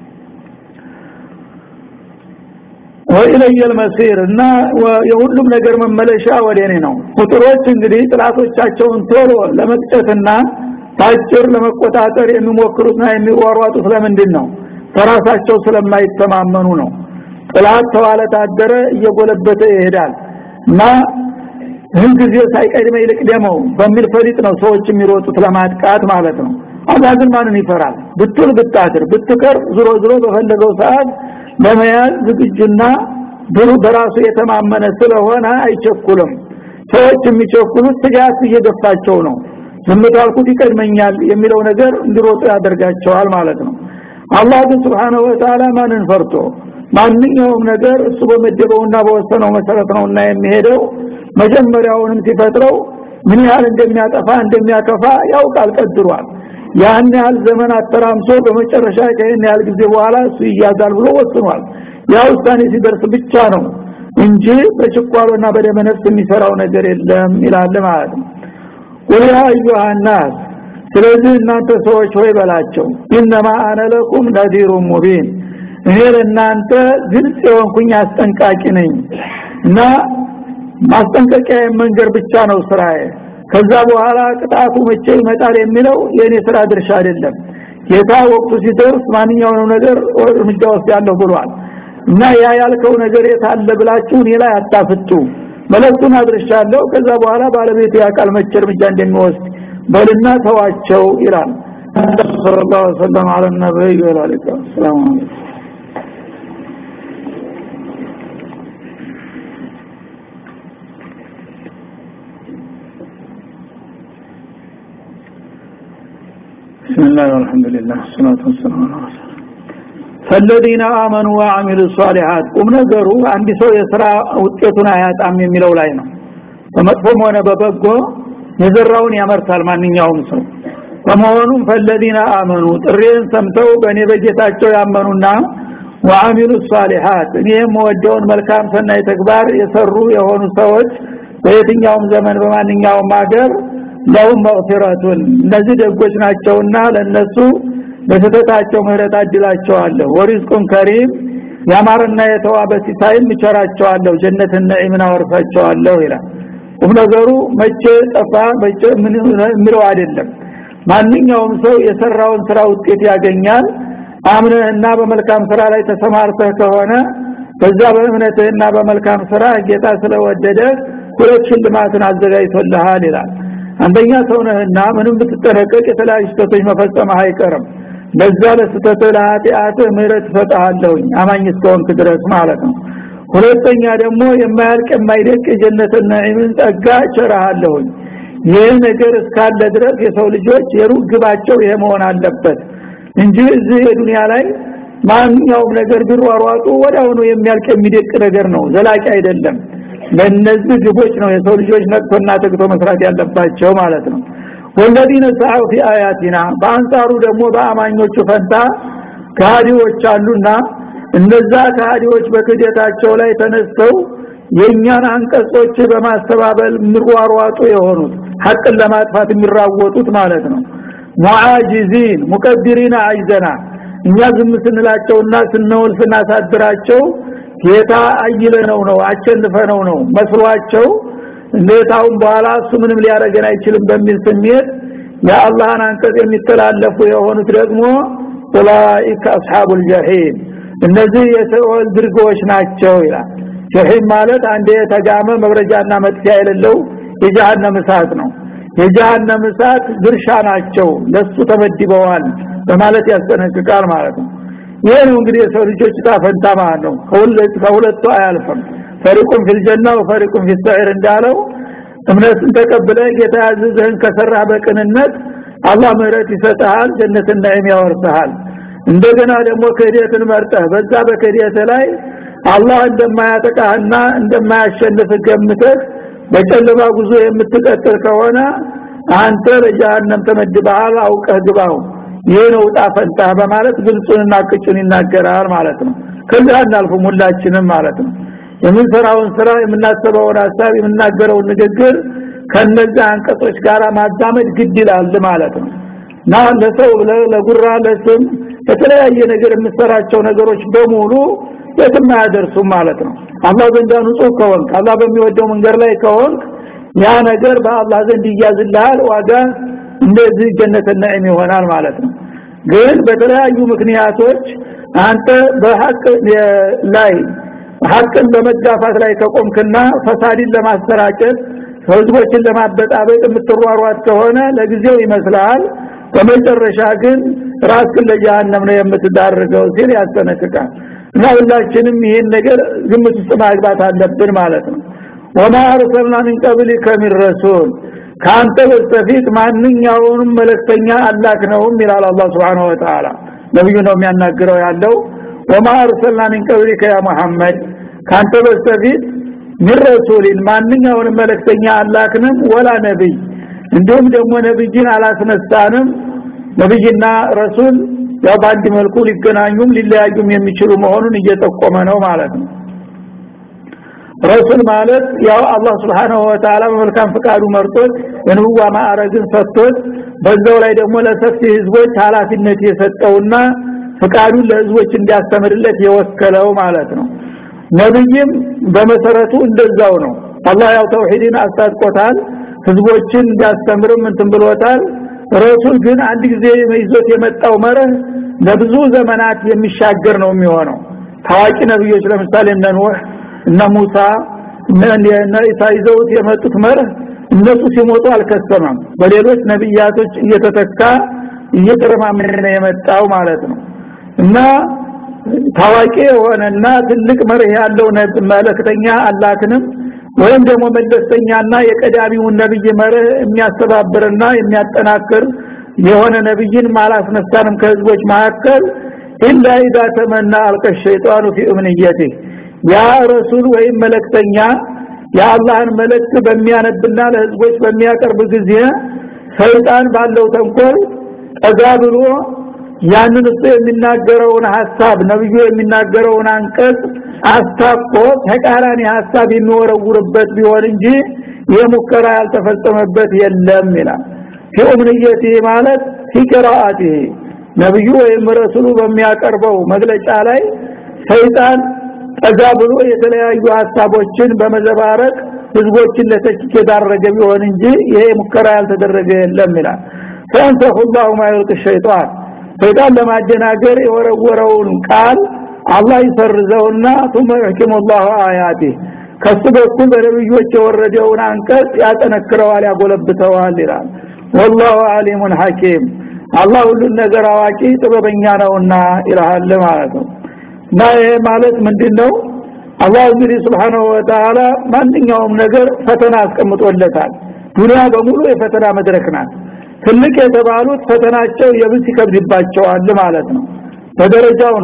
ወኢለየ المصير እና የሁሉም ነገር መመለሻ ወደ እኔ ነው ቁጥሮች እንግዲህ ጥላቶቻቸውን ቶሎ ለመቅጨትና ታጭር ለመቆጣጠር የሚሞክሩትና የሚዋሯጡት ለምንድን ነው በራሳቸው ስለማይተማመኑ ነው ጥላት ተዋለ ታደረ እየጎለበተ ይሄዳል እና ይህን ጊዜ ሳይቀድመ ይልቅ ደመው በሚል ፈሊጥ ነው ሰዎች የሚሮጡት ለማጥቃት ማለት ነው አላህ ግን ማንን ይፈራል ብትል ብታድር ብትቀር ዝሮ ዝሮ በፈለገው ሰዓት ለመያዝ ዝግጁና ብሩ በራሱ የተማመነ ስለሆነ አይቸኩልም ሰዎች የሚቸኩሉት ስጋት እየገፋቸው ነው ዝምታልኩት ይቀድመኛል የሚለው ነገር እንዲሮጡ ያደርጋቸዋል ማለት ነው አላህ ግን Subhanahu Wa Ta'ala ማንን ፈርቶ ማንኛውም ነገር እሱ በመደበውና በወሰነው መሰረት ነውና የሚሄደው መጀመሪያውንም ሲፈጥረው ምን ያህል እንደሚያጠፋ እንደሚያከፋ ያውቃል ቀድሯል ያን ያህል ዘመን አተራምሶ በመጨረሻ ከይህን ያህል ጊዜ በኋላ እሱ ይያዛል ብሎ ወስኗል ያ ውሳኔ ሲደርስ ብቻ ነው እንጂ በችኳሎና በደመ ነፍስ የሚሰራው ነገር የለም ይላል ማለት ነው ቁል ያ አዩሃ ናስ ስለዚህ እናንተ ሰዎች ሆይ በላቸው ኢነማ አነ ለኩም ነዚሩን ሙቢን እኔ ለእናንተ ግልጽ የሆንኩኝ አስጠንቃቂ ነኝ እና ማስጠንቀቂያ መንገር ብቻ ነው ስራዬ ከዛ በኋላ ቅጣቱ መቼ ይመጣል የሚለው የኔ ስራ ድርሻ አይደለም ጌታ ወቅቱ ሲደርስ ማንኛውንም ነገር እርምጃ ወስድ ያለው ብሏል እና ያ ያልከው ነገር የታለ ብላችሁ እኔ ላይ አታፍጡ መለክቱን አድርሻለሁ ከዛ በኋላ ባለቤቱ ያቃል መቼ እርምጃ እንደሚወስድ በልና ተዋቸው ይላል ሰለላሁ ዐለይሂ ወሰለም አለ ነብዩ ይላል ሰላም አለይኩም بسم الله والحمد لله والصلاة والسلام على رسول فالذين آمنوا وعملوا الصالحات ቁም ነገሩ አንድ ሰው የሥራ ውጤቱን አያጣም የሚለው ላይ ነው በመጥፎም ሆነ በበጎ የዘራውን ያመርታል ማንኛውም ሰው በመሆኑም ፈለዲና አመኑ ጥሬን ሰምተው በእኔ በጌታቸው ያመኑና ወአሚሉ ሷሊሃት እኔም ወደውን መልካም ሰናይ ተግባር የሰሩ የሆኑ ሰዎች በየትኛውም ዘመን በማንኛውም ሀገር ለሁም መግፊረቱን እነዚህ ደጎች ናቸውና ለነሱ በስተታቸው ምህረት አድላቸዋለሁ ወሪዝቁን ከሪም ያማረና የተዋበ ሲሳይም እቸራቸዋለሁ ጀነትን ነዒምን አወርሳቸዋለሁ ይላል ቁም ነገሩ መቼ ጠፋ መቼ ምን የሚለው አይደለም ማንኛውም ሰው የሰራውን ስራ ውጤት ያገኛል አምነህና በመልካም ስራ ላይ ተሰማርተህ ከሆነ በዛ በእምነትህና በመልካም ስራ ጌታ ስለወደደ ሁለት ሽልማትን አዘጋጅቶልሃል ይላል አንደኛ ሰው ነህና ምንም ብትጠነቀቅ የተለያዩ ስህተቶች መፈጸምህ አይቀርም ለዛ ለስተትህ ለኃጢአትህ ምህረት እሰጥሃለሁኝ አማኝ እስከሆንክ ድረስ ማለት ነው ሁለተኛ ደግሞ የማያልቅ የማይደቅ የጀነትን ነዒምን ጸጋ ቸራሃለሁኝ ይህ ነገር እስካለ ድረስ የሰው ልጆች የሩቅ ግባቸው ይሄ መሆን አለበት እንጂ እዚህ የዱንያ ላይ ማንኛውም ነገር ቢሯሯጡ ወዲያውኑ የሚያልቅ የሚደቅ ነገር ነው ዘላቂ አይደለም ለነዚህ ግቦች ነው የሰው ልጆች ነቅቶና ተግቶ መስራት ያለባቸው ማለት ነው ወለዲነ ሰዓው ፊ አያቲና በአንጻሩ ደግሞ በአማኞቹ ፈንታ ከሃዲዎች አሉና እነዛ ከሃዲዎች በክደታቸው ላይ ተነስተው የኛን አንቀጾች በማስተባበል ምሯሯጡ የሆኑት ሐቅን ለማጥፋት የሚራወጡት ማለት ነው ሙዓጂዚን ሙቀድሪና አይዘና እኛ ዝም ስንላቸውና ስንውል ስናሳድራቸው ጌታ አይለነው ነው አቸንፈነው ነው መስሏቸው እንዴታውን በኋላ እሱ ምንም ሊያረገን አይችልም በሚል ስሜት የአላህን አንቀጽ የሚተላለፉ የሆኑት ደግሞ ኡላኢከ አስሐቡል ጀሂም እነዚህ የሰውል ድርጎች ናቸው ይላል ጀሂም ማለት አንድ የተጋመ መብረጃና መጥፊያ የሌለው የጀሃነም እሳት ነው የጀሃነም እሳት ድርሻ ናቸው ለሱ ተመድበዋል በማለት ያስጠነቅቃል ማለት ነው ይሄ ነው እንግዲህ የሰው ልጆች ታፈንታ ማለት ነው ከሁለት ከሁለቱ አያልፍም ፈሪቁን ፊል ጀና ወፈሪቁን ፊል ሰዒር እንዳለው እምነትን ተቀብለ ጌታ ያዘዘህን ከሰራ በቅንነት አላህ ምህረት ይሰጥሃል ጀነትን ነዒም ያወርስሃል እንደገና ደግሞ ክህደትን መርጠህ በዛ በክህደት ላይ አላህ እንደማያጠቃህና እንደማያሸንፍ ገምተህ በጨለማ ጉዞ የምትቀጥል ከሆነ አንተ ለጀሃነም ተመድበሃል አውቀህ ግባው ይሄ ነው ጣፈንታ በማለት ግልጹንና ቅጩን ይናገራል ማለት ነው ከዛ እናልፉም ሁላችንም ማለት ነው የምንሰራውን ስራ የምናስበውን ሀሳብ የምናገረውን ንግግር ከነዛ አንቀጾች ጋር ማዛመድ ግድ ይላል ማለት ነው እና ለሰው ለጉራ ለስም የተለያየ ነገር የምሰራቸው ነገሮች በሙሉ የትም አያደርሱም ማለት ነው አላህ ዘንድ ንጹህ ከሆንክ አላህ በሚወደው መንገድ ላይ ከሆንክ ያ ነገር በአላህ ዘንድ ይያዝልሃል ዋጋ እንደዚህ ጀነት ነዒም ይሆናል ማለት ነው ግን በተለያዩ ምክንያቶች አንተ በሐቅ ላይ ሐቅን በመጋፋት ላይ ከቆምክና ፈሳድን ለማሰራጨት ህዝቦችን ለማበጣበጥ የምትሯሯጥ ከሆነ ለጊዜው ይመስላል በመጨረሻ ግን ራስን ለጀሃነም ነው የምትዳርገው ሲል ያስጠነቅቃል እና ሁላችንም ይሄን ነገር ግምት ውስጥ ማግባት አለብን ማለት ነው ወማ አርሰልና ምን ቀብሊከ ሚን ረሱል ካንተ በስተፊት ማንኛውንም መልእክተኛ አላክ ነውም ይላል አላህ Subhanahu Wa Ta'ala ነብዩ ነው የሚያናግረው ያለው ወማ አርሰልና ምን ቀብሊከ ያ መሐመድ ካንተ በስተፊት ምን ረሱልን ማንኛውንም መልእክተኛ አላክንም ወላ ነብይ እንዲሁም ደግሞ ነብይን አላስነሳንም ነብይና ረሱል ያው በአንድ መልኩ ሊገናኙም ሊለያዩም የሚችሉ መሆኑን እየጠቆመ ነው ማለት ነው ረሱል ማለት ያው አላህ Subhanahu Wa Ta'ala በመልካም ፍቃዱ መርጦት የንቡዋ ማዕረግን ሰጥቶት በዛው ላይ ደግሞ ለሰፊ ህዝቦች ኃላፊነት የሰጠውና ፍቃዱን ለህዝቦች እንዲያስተምርለት የወከለው ማለት ነው ነብይም በመሰረቱ እንደዛው ነው አላህ ያው ተውሂድን አስታጥቆታል ህዝቦችን እንዲያስተምርም እንትን ብሎታል ረሱል ግን አንድ ጊዜ ይዞት የመጣው መርህ ለብዙ ዘመናት የሚሻገር ነው የሚሆነው ታዋቂ ነብዮች ለምሳሌ እነ ኑህ እነ ሙሳ እነ ኢሳ ይዘውት የመጡት መርህ እነሱ ሲሞቱ አልከሰመም በሌሎች ነብያቶች እየተተካ እየተረማመደ ነው የመጣው ማለት ነው እና ታዋቂ የሆነና ትልቅ መርህ ያለው መልእክተኛ አላክንም ወይም ደግሞ መለስተኛና የቀዳሚውን ነብይ መርህ የሚያስተባብርና የሚያጠናክር የሆነ ነብይን ማላስነሳንም ከህዝቦች መካከል ኢላ ኢዛ ተመና አልቀ ሸይጣኑ ፊ እምንየቴ ያ ረሱል ወይም መልእክተኛ የአላህን መልእክት በሚያነብና ለህዝቦች በሚያቀርብ ጊዜ ሰይጣን ባለው ተንኮል ጠጋ ብሎ ያንን እሱ የሚናገረውን ሐሳብ ነብዩ የሚናገረውን አንቀጽ አስታቆ ተቃራኒ ሐሳብ የሚወረውርበት ቢሆን እንጂ የሙከራ ያልተፈጸመበት የለም ይላል ፊኡምንየቲ ማለት ፊቅራአቲ ነብዩ ወይም ረሱሉ በሚያቀርበው መግለጫ ላይ ሰይጣን ጠጋ ብሎ የተለያዩ ሐሳቦችን በመዘባረቅ ህዝቦችን ለተችክ የዳረገ ቢሆን እንጂ ይሄ ሙከራ ያልተደረገ የለም ይላል ፈንሰሁ الله ما يلقي الشيطان ሰይጣን ለማደናገር የወረወረውን ቃል አላህ ይሰርዘውና ثم يحكم الله آياته ከሱ በኩል በነብዮች የወረደውን አንቀጽ ያጠነክረዋል ያጎለብተዋል ይላል والله عليم حكيم አላህ ሁሉን ነገር አዋቂ ጥበበኛ ነውና ይላል ማለት ነው እና ይሄ ማለት ምንድነው አላህ እንግዲህ Subhanahu Wa Ta'ala ማንኛውም ነገር ፈተና አስቀምጦለታል ዱንያ በሙሉ የፈተና መድረክ ናት ትልቅ የተባሉት ፈተናቸው የብስ ይከብድባቸዋል ማለት ነው በደረጃው ነው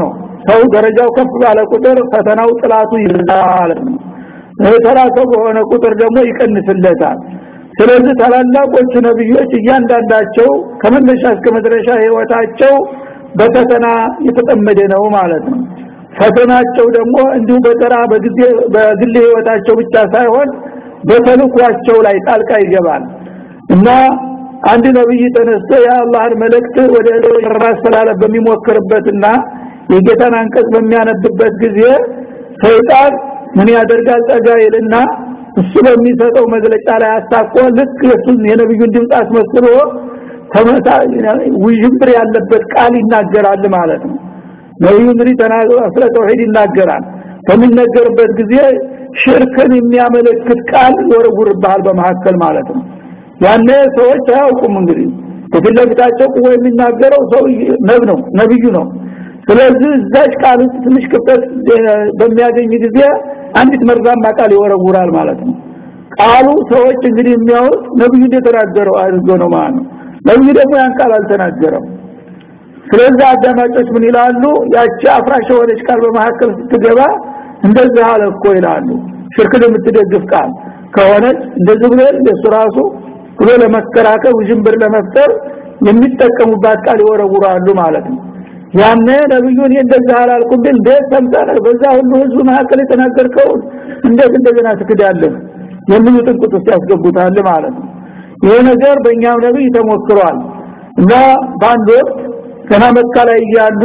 ሰው ደረጃው ከፍ ባለ ቁጥር ፈተናው ጥላቱ ይርዳል ተራሰው በሆነ ቁጥር ደግሞ ይቀንስለታል ስለዚህ ታላላቆቹ ነብዮች እያንዳንዳቸው ከመነሻ እስከ መድረሻ ህይወታቸው በፈተና የተጠመደ ነው ማለት ነው ፈተናቸው ደግሞ እንዲሁ በተራ በጊዜ በግል ህይወታቸው ብቻ ሳይሆን በተልኳቸው ላይ ጣልቃ ይገባል እና አንድ ነብይ ተነስቶ የአላህን መልእክት ወደ ማስተላለፍ በሚሞክርበትና የጌታን አንቀጽ በሚያነብበት ጊዜ ሰይጣን ምን ያደርጋል ጠጋ ይልና እሱ በሚሰጠው መግለጫ ላይ አስታቆ ልክ የሱን የነብዩን ድምፅ አስመስሎ ተመታ ውዥንብር ያለበት ቃል ይናገራል ማለት ነው ነብዩ እንግዲህ ተናግሮ ስለ ተውሂድ ይናገራል በሚነገርበት ጊዜ ሽርክን የሚያመለክት ቃል ይወረውርብሃል በመሐከል ማለት ነው ያኔ ሰዎች አያውቁም እንግዲህ በፊት ለፊታቸው ቁሞ የሚናገረው ሰው ነብ ነው ነብዩ ነው ስለዚህ እዛች ቃል ውስጥ ትንሽ ክፍተት በሚያገኝ ጊዜ አንዲት መርዛማ ቃል ይወረውራል ማለት ነው ቃሉ ሰዎች እንግዲህ የሚያውቅ ነብዩ እንደተናገረው አድርጎ ነው ማለት ነው ነብዩ ደግሞ ያን ቃል አልተናገረው ስለዚህ አዳማጮች ምን ይላሉ ያቺ አፍራሽ የሆነች ቃል በመሐከል ስትገባ እንደዚህ አለ እኮ ይላሉ ሽርክን የምትደግፍ ቃል ከሆነች እንደዚህ ብሎ እንደሱ ራሱ ብሎ ለመከራከር ውዥንብር ለመፍጠር የሚጠቀሙባት ቃል ይወረውራሉ ማለት ነው ያኔ ነብዩን እንደዚህ አላልኩም ግን እንዴት ሰምተህ በዛ ሁሉ ህዝብ መካከል የተናገርከው እንዴት እንደገና ትክዳለህ የሚሉ ጥንቁት ውስጥ ያስገቡታል ማለት ነው ይሄ ነገር በእኛም ነብይ ተሞክሯል እና በአንድ ወቅት ገና መካ ላይ እያሉ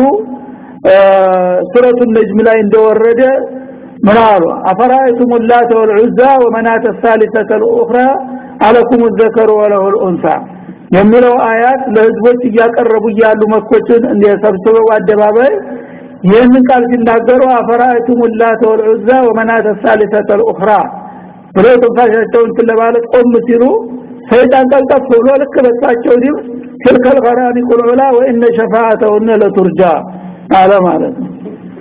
ሱረቱ ነጅም ላይ እንደወረደ ምን አሉ አፈራይቱም ላተ ወልዑዛ ወመናተ الثالثه الاخرى አለኩም الذكر وله الانثى የሚለው አያት ለህዝቦች እያቀረቡ እያሉ መኮችን እንደሰብስበው አደባባይ ይህንን ቃል ሲናገሩ አፈራይቱም ላተ ወልዑዛ ወመናተ الثالثه الاخرى ብለው ተንፋሻቸውን ለማለት ቆም ሲሉ ሰይጣን ቀልጠፍ ብሎ ልክ በሳቸው ድምፅ ትልከል ገራኒ ቁልዑላ ወኢነ ሸፋዓተሁነ ለቱርጃ አለ ማለት ነው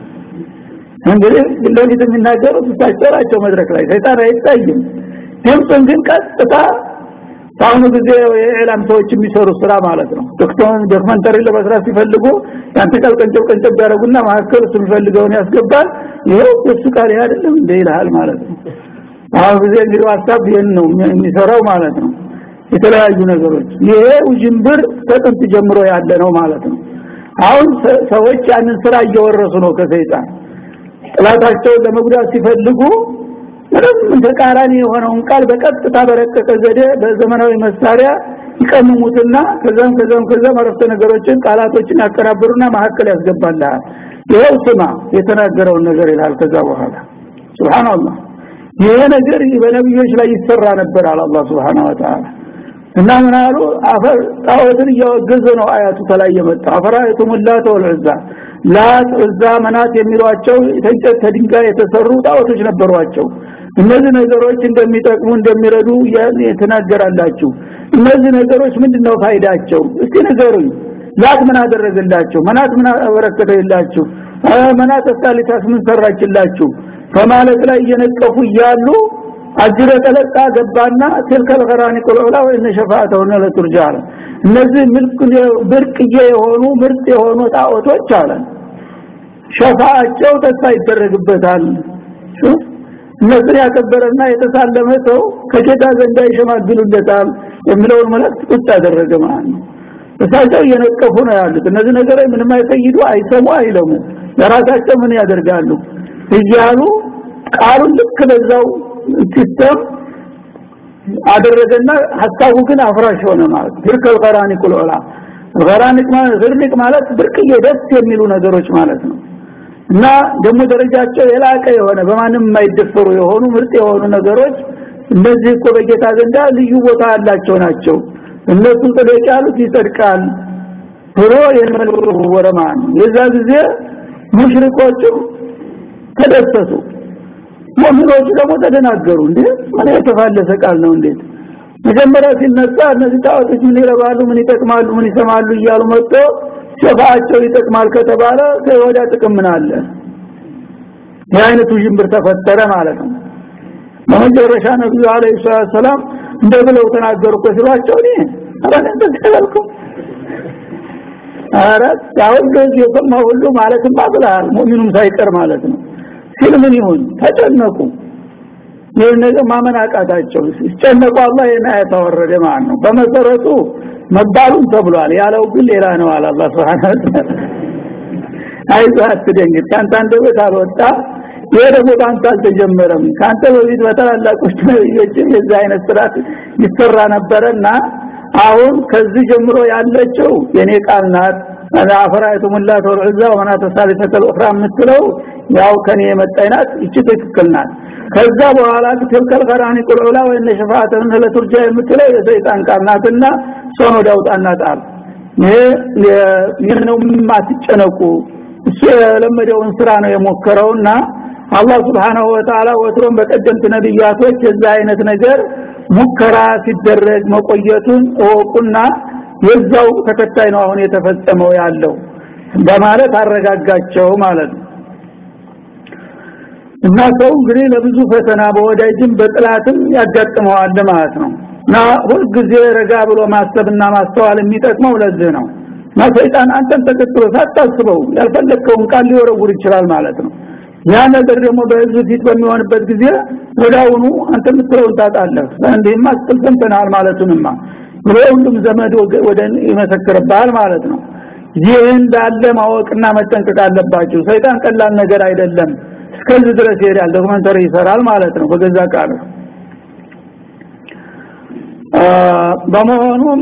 እንግዲህ ለሊት የሚናገሩት እሳቸው ናቸው መድረክ ላይ ሰይጣን አይታይም ድምፅን ግን ቀጥታ በአሁኑ ጊዜ የኢላም ሰዎች የሚሰሩ ስራ ማለት ነው ዶክተር ዶክመንተሪ ለመስራት ሲፈልጉ ያንተ ቃል ቀንጨብ ቀንጨብ ያደረጉና መካከል እሱ የሚፈልገውን ያስገባል ይሄው እሱ ቃል አይደለም እንደ ይልሃል ማለት ነው አሁን ጊዜ እንግዲህ ሀሳብ ይሄን ነው የሚሰራው ማለት ነው የተለያዩ ነገሮች ይሄ ውጅንብር ከጥንት ጀምሮ ያለ ነው ማለት ነው አሁን ሰዎች ያንን ስራ እየወረሱ ነው ከሰይጣን ጥላታቸውን ለመጉዳት ሲፈልጉ ምንም ተቃራኒ የሆነውን ቃል በቀጥታ በረቀቀ ዘዴ በዘመናዊ መሳሪያ ይቀምሙትና ከዛም ከዛም ከዛም አረፍተ ነገሮችን ቃላቶችን ያቀራብሩና መሀከል ያስገባልሃል ይሄው ስማ የተናገረውን ነገር ይላል ከዛ በኋላ ሱብሃንአላህ ይሄ ነገር በነብዮች ላይ ይሰራ ነበር አለ አላህ Subhanahu Wa Ta'ala እና ምን አሉ አፈር ጣዖትን እያወገዘ ነው አያቱ ተላይ የመጣ አፈራይቱም ላተ ወልዑዛ ላት ዑዛ መናት የሚሏቸው ተንጨት ተድንጋይ የተሰሩ ጣዖቶች ነበሯቸው እነዚህ ነገሮች እንደሚጠቅሙ እንደሚረዱ የተናገራላችሁ እነዚህ ነገሮች ምንድነው ፋይዳቸው እስቲ ንገሩኝ ላት ምን አደረገላችሁ መናት ምን አበረከተላችሁ መናት ተሳሊታስ ምን ሰራችላችሁ ከማለት ላይ እየነቀፉ እያሉ አጅረ ተለቃ ገባና ትልከል ገራኒ ቁልዑላ ወይነ ሸፋዓተሁነ ለቱርጃለ እነዚህ ምልክ ብርቅዬ የሆኑ ምርጥ የሆኑ ጣዖቶች አለ ሸፋዓቸው ተስፋ ይደረግበታል እነዚህን ያከበረና የተሳለመ ሰው ከጌታ ዘንድ ይሸማግሉለታል የሚለውን መልእክት ቁጭ አደረገ ማለት ነው እሳቸው እየነቀፉ ነው ያሉት እነዚህ ነገሮች ምንም አይፈይዱ አይሰሙ አይለሙ ለራሳቸው ምን ያደርጋሉ እያሉ ቃሉን ልክ በዛው ሲስተም አደረገና ሐሳቡ ግን አፍራሽ ሆነ ማለት ትርከል ቀራኒ ቁልዑላ ገራኒቅ ማለት ዝርኒቅ ማለት ብርቅዬ ደስ የሚሉ ነገሮች ማለት ነው እና ደግሞ ደረጃቸው የላቀ የሆነ በማንም የማይደፈሩ የሆኑ ምርጥ የሆኑ ነገሮች እነዚህ እኮ በጌታ ዘንዳ ልዩ ቦታ ያላቸው ናቸው እነሱ ጥለቅ ያሉት ይጸድቃል ብሎ ወረማን የዛ ጊዜ ሙሽሪኮቹ ተደሰቱ ሙእሚኖቹ ደግሞ ተደናገሩ እንዴ ምን የተፋለሰ ቃል ነው እንዴት መጀመሪያ ሲነሳ እነዚህ ጣዖቶች ምን ይረባሉ ምን ይጠቅማሉ ምን ይሰማሉ እያሉ መጥቶ ሸፋአቸው ይጠቅማል ከተባለ ከወዳ ጥቅም ምን አለ የአይነቱ ጅምብር ተፈጠረ ማለት ነው በመጨረሻ ነብዩ አለይሂ ሰላም እንደ ብለው ተናገሩ እኮ ሲሏቸው እኔ አረን ተከለልኩ አረ ያው እንደዚህ የሰማ ሁሉ ማለትም አብላል ሙእሚኑም ሳይቀር ማለት ነው ሲል ምን ይሁን ተጨነቁ ይህን ነገር ማመን አቃታቸው ሲጨነቁ አላህ ይህን አያት አወረደ ማለት ነው በመሰረቱ መባሉም ተብሏል ያለው ግን ሌላ ነው አለ አላህ Subhanahu Wa Ta'ala አይዞህ አትደንግጥ ካንተ አንደበት አልወጣ ይሄ ደግሞ በአንተ አልተጀመረም ካንተ በፊት በታላላቆች ነብዮችም የዚህ አይነት ስርዓት ይሰራ ነበረና አሁን ከዚህ ጀምሮ ያለችው የኔ ቃል ናት አፈራይቱም ላ ተወርዑዛ ወመና ተሳሊፈተ ልኡኽራ የምትለው ያው ከኔ የመጣይናት እቺ ትክክል ናት ከዛ በኋላ ትልከል ቀራኒ ቁልዑላ ወይነ ሸፋአተን ለቱርጃ የምትለው የሰይጣን ቃል ናትና ሶኖ ዳውጣና ጣል ይሄ ነው ማትጨነቁ እሱ የለመደውን ስራ ነው የሞከረውና አላህ Subhanahu Wa Ta'ala ወትሮም በቀደምት ነብያቶች የዛ አይነት ነገር ሙከራ ሲደረግ መቆየቱን እወቁና የዛው ተከታይ ነው አሁን የተፈጸመው ያለው በማለት አረጋጋቸው ማለት ነው እና ሰው እንግዲህ ለብዙ ፈተና በወዳጅም በጥላትም ያጋጥመዋል ማለት ነው እና ሁልጊዜ ረጋ ብሎ ማሰብና ማስተዋል የሚጠቅመው ለዚህ ነው እና ሰይጣን አንተን ተከትሎ ሳታስበው ያልፈለግከውን ቃል ሊወረውር ይችላል ማለት ነው ያ ነገር ደግሞ በህዝብ ፊት በሚሆንበት ጊዜ ወዳውኑ አንተ የምትለውን ታጣለህ እንዴማ ስትልሰምተናል ማለቱንማ ብሎ ሁሉም ዘመድ ወደ ይመሰክርብሃል ማለት ነው ይህ እንዳለ ማወቅና መጠንቀቅ አለባቸው ሰይጣን ቀላል ነገር አይደለም እስከዚህ ድረስ ይሄዳል ዶክመንተሪ ይሰራል ማለት ነው በገዛ ቃሉ በመሆኑም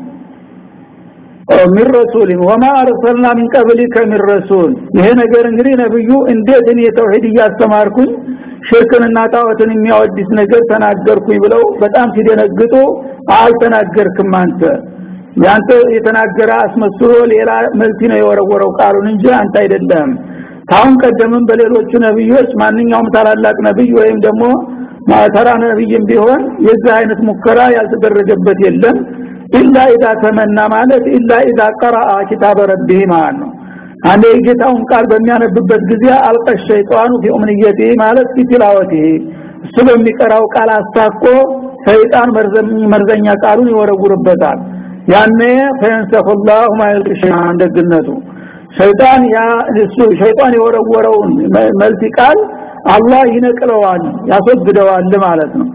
ሚን ረሱልን ወማ አርሰልና ሚን ቀብሊከ ሚን ረሱል ይሄ ነገር እንግዲህ ነብዩ እንዴት እኔ ተውሂድ እያስተማርኩኝ ሽርክንና ጣዖትን የሚያወድስ ነገር ተናገርኩኝ ብለው በጣም ሲደነግጡ አልተናገርክም አንተ ያንተ የተናገረ አስመስሎ ሌላ መልቲ ነው የወረወረው ቃሉን እንጂ አንተ አይደለም ታውን ቀደምም በሌሎቹ ነብዮች ማንኛውም ታላላቅ ነብይ ወይም ደግሞ ማተራ ነብይም ቢሆን የዚህ አይነት ሙከራ ያልተደረገበት የለም ኢላ ኢዛ ተመና ማለት ኢላ ኢዛ ቀራአ ኪታበ ረቢህ ማለት ነው አንዴ ጌታውን ቃል በሚያነብበት ጊዜ አልቀ ሸይጣኑ ፊ ኡምንየቲ ማለት ፊትላወቲ እሱ በሚቀራው ቃል አስታኮ ሰይጣን መርዘኛ ቃሉን ይወረውርበታል ያኔ ፈንሰኹላሁ ማይልሽ እንደግነቱ ሸይጣን ያ እሱ ሸይጣን የወረወረውን መልቲ ቃል አላህ ይነቅለዋል ያስወግደዋል ማለት ነው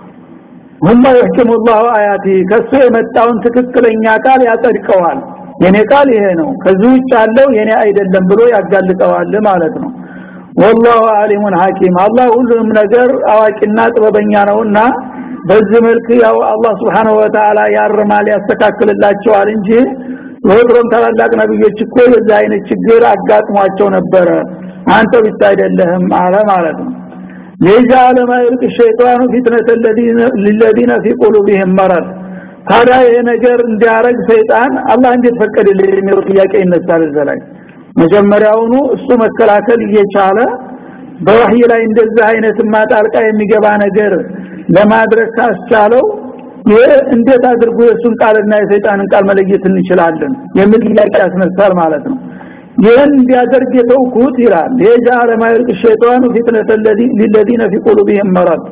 ሁማ ይህክሙ الله አያቲ ከሱ የመጣውን ትክክለኛ ቃል ያጸድቀዋል የኔ ቃል ይሄ ነው ከዚህ ውጭ ያለው የኔ አይደለም ብሎ ያጋልጠዋል ማለት ነው والله عليم حكيم አላህ ሁሉንም ነገር አዋቂና ጥበበኛ ነውና በዚህ መልክ ያው አላህ Subhanahu Wa Ta'ala ያርማል ያስተካክልላቸዋል እንጂ ወድሮም ታላላቅ ነብዮች እኮ የዚህ አይነት ችግር አጋጥሟቸው ነበረ አንተ ብቻ አይደለህም አለ ማለት ነው ليجعل ما يلقي الشيطان فتنة الذين للذين في قلوبهم مرض ታዲያ ይሄ ነገር እንዲያረግ ሰይጣን አላህ እንዴት ፈቀደልኝ የሚለው ጥያቄ ይነሳል ዘላይ መጀመሪያውኑ እሱ መከላከል እየቻለ በወህይ ላይ እንደዚህ አይነት ማጣልቃ የሚገባ ነገር ለማድረግ ካስቻለው ይሄ እንዴት አድርጎ የሱን ቃልና የሰይጣንን ቃል መለየት እንችላለን የሚል ጥያቄ ያስነሳል ማለት ነው ይህን እንዲያደርግ የተውኩት ይላል የጃለ ማይልቅ ሸይጣኑ ፊትነተ ለለዚነ ፊ ቁሉቢሂም መረድ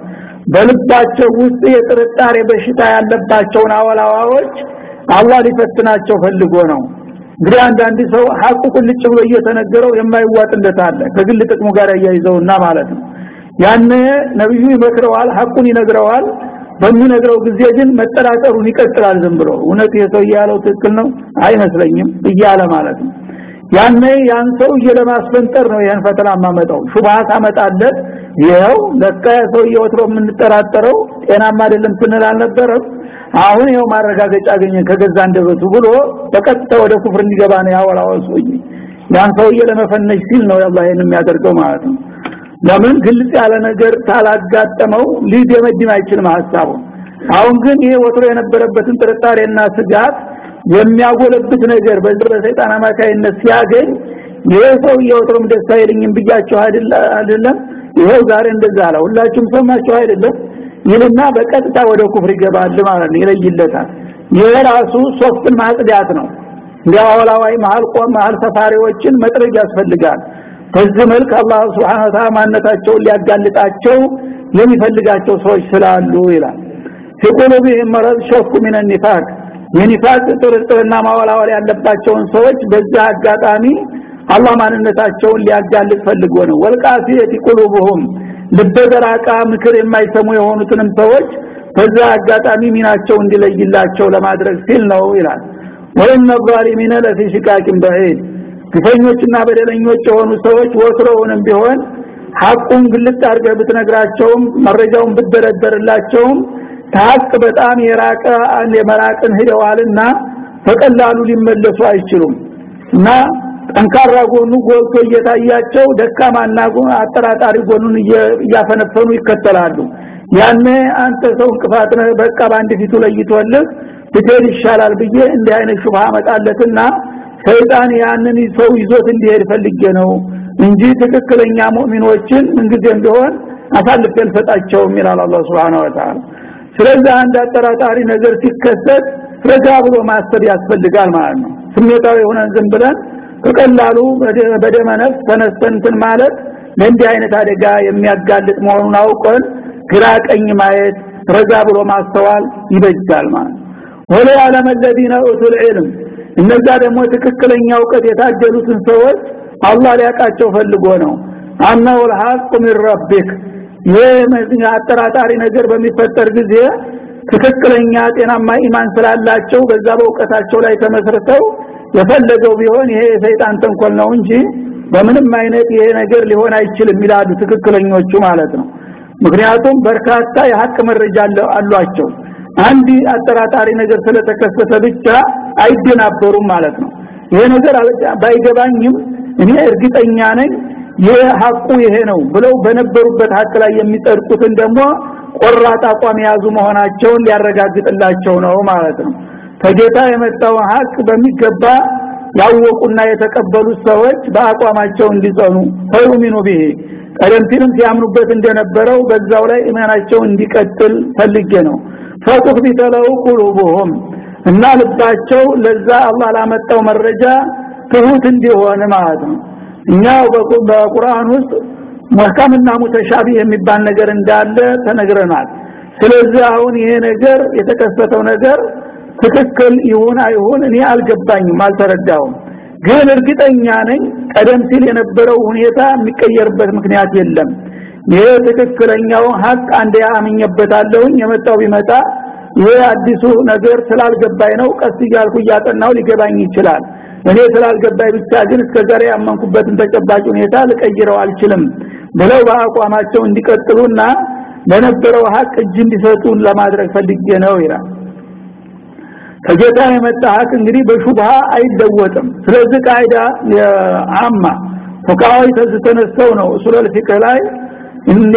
በልባቸው ውስጥ የጥርጣሬ በሽታ ያለባቸውን አወላዋዎች አላህ ሊፈትናቸው ፈልጎ ነው እንግዲህ አንዳንድ ሰው ሐቁ ቁልጭ ብሎ እየተነገረው የማይዋጥለት አለ ከግል ጥቅሙ ጋር ያያይዘውና ማለት ነው ያነ ነብዩ ይመክረዋል ሐቁን ይነግረዋል በሚነግረው ጊዜ ግን መጠራጠሩን ይቀጥላል ዝም ብሎ እውነት የሰው ያለው ትክክል ነው አይመስለኝም እያለ ማለት ነው ያኔ ያን ሰው ለማስፈንጠር ነው ይሄን ፈተና ማመጣው ሹብሃት አመጣለት ይሄው ለካ ሰው ወትሮ የምንጠራጠረው ጤናማ አይደለም ስንል አልነበረም አሁን ይሄው ማረጋገጫ አገኘ ከገዛ እንደበቱ ብሎ በቀጥታ ወደ ኩፍር እንዲገባ ነው ያወላው ሰውዬ ያን ሰውዬ ለመፈነሽ ሲል ነው አላህ ይሄን የሚያደርገው ማለት ነው ለምን ግልጽ ያለ ነገር ታላጋጠመው ሊደመድም አይችልም ሐሳቡ አሁን ግን ይሄ ወትሮ የነበረበትን ጥርጣሬና ስጋት የሚያጎለብት ነገር በዚህ በሰይጣን አማካይነት ሲያገኝ ይሄ ሰው የወትሮም ደስ አይልኝም ብያችሁ አይደለም ይሄው ዛሬ እንደዛ አለ ሁላችሁም ሰማችሁ አይደለም ይልና በቀጥታ ወደ ኩፍር ይገባል ማለት ነው ይለይለታል ይሄ ራሱ ሶፍትን ማጽዳት ነው እንዲያወላዋይ መሃል ቆም መሃል ሰፋሪዎችን መጥረግ ያስፈልጋል በዚህ መልክ አላህ Subhanahu Wa Ta'ala ማንነታቸውን ሊያጋልጣቸው የሚፈልጋቸው ሰዎች ስላሉ ይላል ሲቁሉቢህም መረዝ ሸኩ ምን النفاق የኒፋቅ ጥርጥርና ማወላወል ያለባቸውን ሰዎች በዛ አጋጣሚ አላህ ማንነታቸውን ሊያጋልጥ ፈልጎ ነው ወልቃፊየቲ ቁሉብሁም ልበደራቃ ምክር የማይሰሙ የሆኑትንም ሰዎች በዛ አጋጣሚ ሚናቸው እንዲለይላቸው ለማድረግ ሲል ነው ይላል ወይነ ዛሊሚነ ለፊ ሽቃቂን በዒድ ግፈኞችና በደለኞች የሆኑ ሰዎች ወትሮውንም ቢሆን ሐቁን ግልጥ አድርገህ ብትነግራቸውም መረጃውን ብትደረደርላቸውም ከሐቅ በጣም የራቀ የመራቅን ሂደዋልና በቀላሉ ሊመለሱ አይችሉም እና ጠንካራ ጎኑ ጎልቶ እየታያቸው ደካማና አጠራጣሪ ጎኑን እያፈነፈኑ ይከተላሉ ያኔ አንተ ሰው እንቅፋት ነህ በቃ በአንድ ፊቱ ለይቶልህ ብትሄድ ይሻላል ብዬ እንዲህ አይነት ሹብሃ መጣለትና ሰይጣን ያንን ሰው ይዞት እንዲሄድ ፈልጌ ነው እንጂ ትክክለኛ ሙእሚኖችን ምንጊዜም ቢሆን አሳልፌ አልሰጣቸውም ይላል አላህ Subhanahu Wa Ta'ala ስለዚህ አንድ አጠራጣሪ ነገር ሲከሰት ረጋ ብሎ ማሰብ ያስፈልጋል ማለት ነው ስሜታዊ ሆነን ዝም ብለን በቀላሉ በደመ ነፍስ ተነስተንትን ማለት ለእንዲህ አይነት አደጋ የሚያጋልጥ መሆኑን አውቀን ግራ ቀኝ ማየት ረጋ ብሎ ማስተዋል ይበጃል ማለት ወለ ያለም الذين اوتوا العلم እነዛ ደግሞ ትክክለኛ እውቀት የታደሉትን ሰዎች አላህ ሊያቃቸው ፈልጎ ነው አናው الحق من ربك ይህ አጠራጣሪ ነገር በሚፈጠር ጊዜ ትክክለኛ ጤናማ ኢማን ስላላቸው በዛ በእውቀታቸው ላይ ተመስርተው የፈለገው ቢሆን ይሄ የሰይጣን ተንኮል ነው እንጂ በምንም አይነት ይሄ ነገር ሊሆን አይችልም ይላሉ ትክክለኞቹ ማለት ነው ምክንያቱም በርካታ የሐቅ መረጃ አሏቸው አንድ አጠራጣሪ ነገር ስለተከሰተ ብቻ አይደናበሩም ማለት ነው ይሄ ነገር ባይገባኝም እኔ እርግጠኛ ነኝ ይህ ሐቁ ይሄ ነው ብለው በነበሩበት ሐቅ ላይ የሚጠርቁትን ደግሞ ቆራጥ አቋም የያዙ መሆናቸውን ሊያረጋግጥላቸው ነው ማለት ነው ከጌታ የመጣው ሐቅ በሚገባ ያወቁና የተቀበሉት ሰዎች በአቋማቸው እንዲጸኑ ፈዩሚኑ ቢሂ ቀደም ሲልም ሲያምኑበት እንደነበረው በዛው ላይ ኢማናቸው እንዲቀጥል ፈልጌ ነው ፈቁህ ቢተለው ቁሉቡሁም እና ልባቸው ለዛ አላህ ላመጣው መረጃ ትሁት እንዲሆን ማለት ነው እኛ በቁርአን ውስጥ ሙህከምና ሙተሻቢ የሚባል ነገር እንዳለ ተነግረናል ስለዚህ አሁን ይሄ ነገር የተከሰተው ነገር ትክክል ይሁን አይሁን እኔ አልገባኝም አልተረዳውም ግን እርግጠኛ ነኝ ቀደም ሲል የነበረው ሁኔታ የሚቀየርበት ምክንያት የለም ይሄ ትክክለኛው ሀቅ አንድ ያምኘበታለሁኝ የመጣው ቢመጣ ይሄ አዲሱ ነገር ስላልገባኝ ነው ቀስ እያልኩ እያጠናው ሊገባኝ ይችላል እኔ ስላልገባኝ ብቻ ግን እስከዛሬ ያመንኩበትን ተጨባጭ ሁኔታ ልቀይረው አልችልም ብለው በአቋማቸው እንዲቀጥሉና ለነበረው ሀቅ እጅ እንዲሰጡን ለማድረግ ፈልጌ ነው ይላል ከጌታ የመጣ ሀቅ እንግዲህ በሹብሃ አይለወጥም ስለዚህ ቃይዳ የአማ ፉቃዊ ተነስተው ነው ሱለል ፊቅህ ላይ እንደ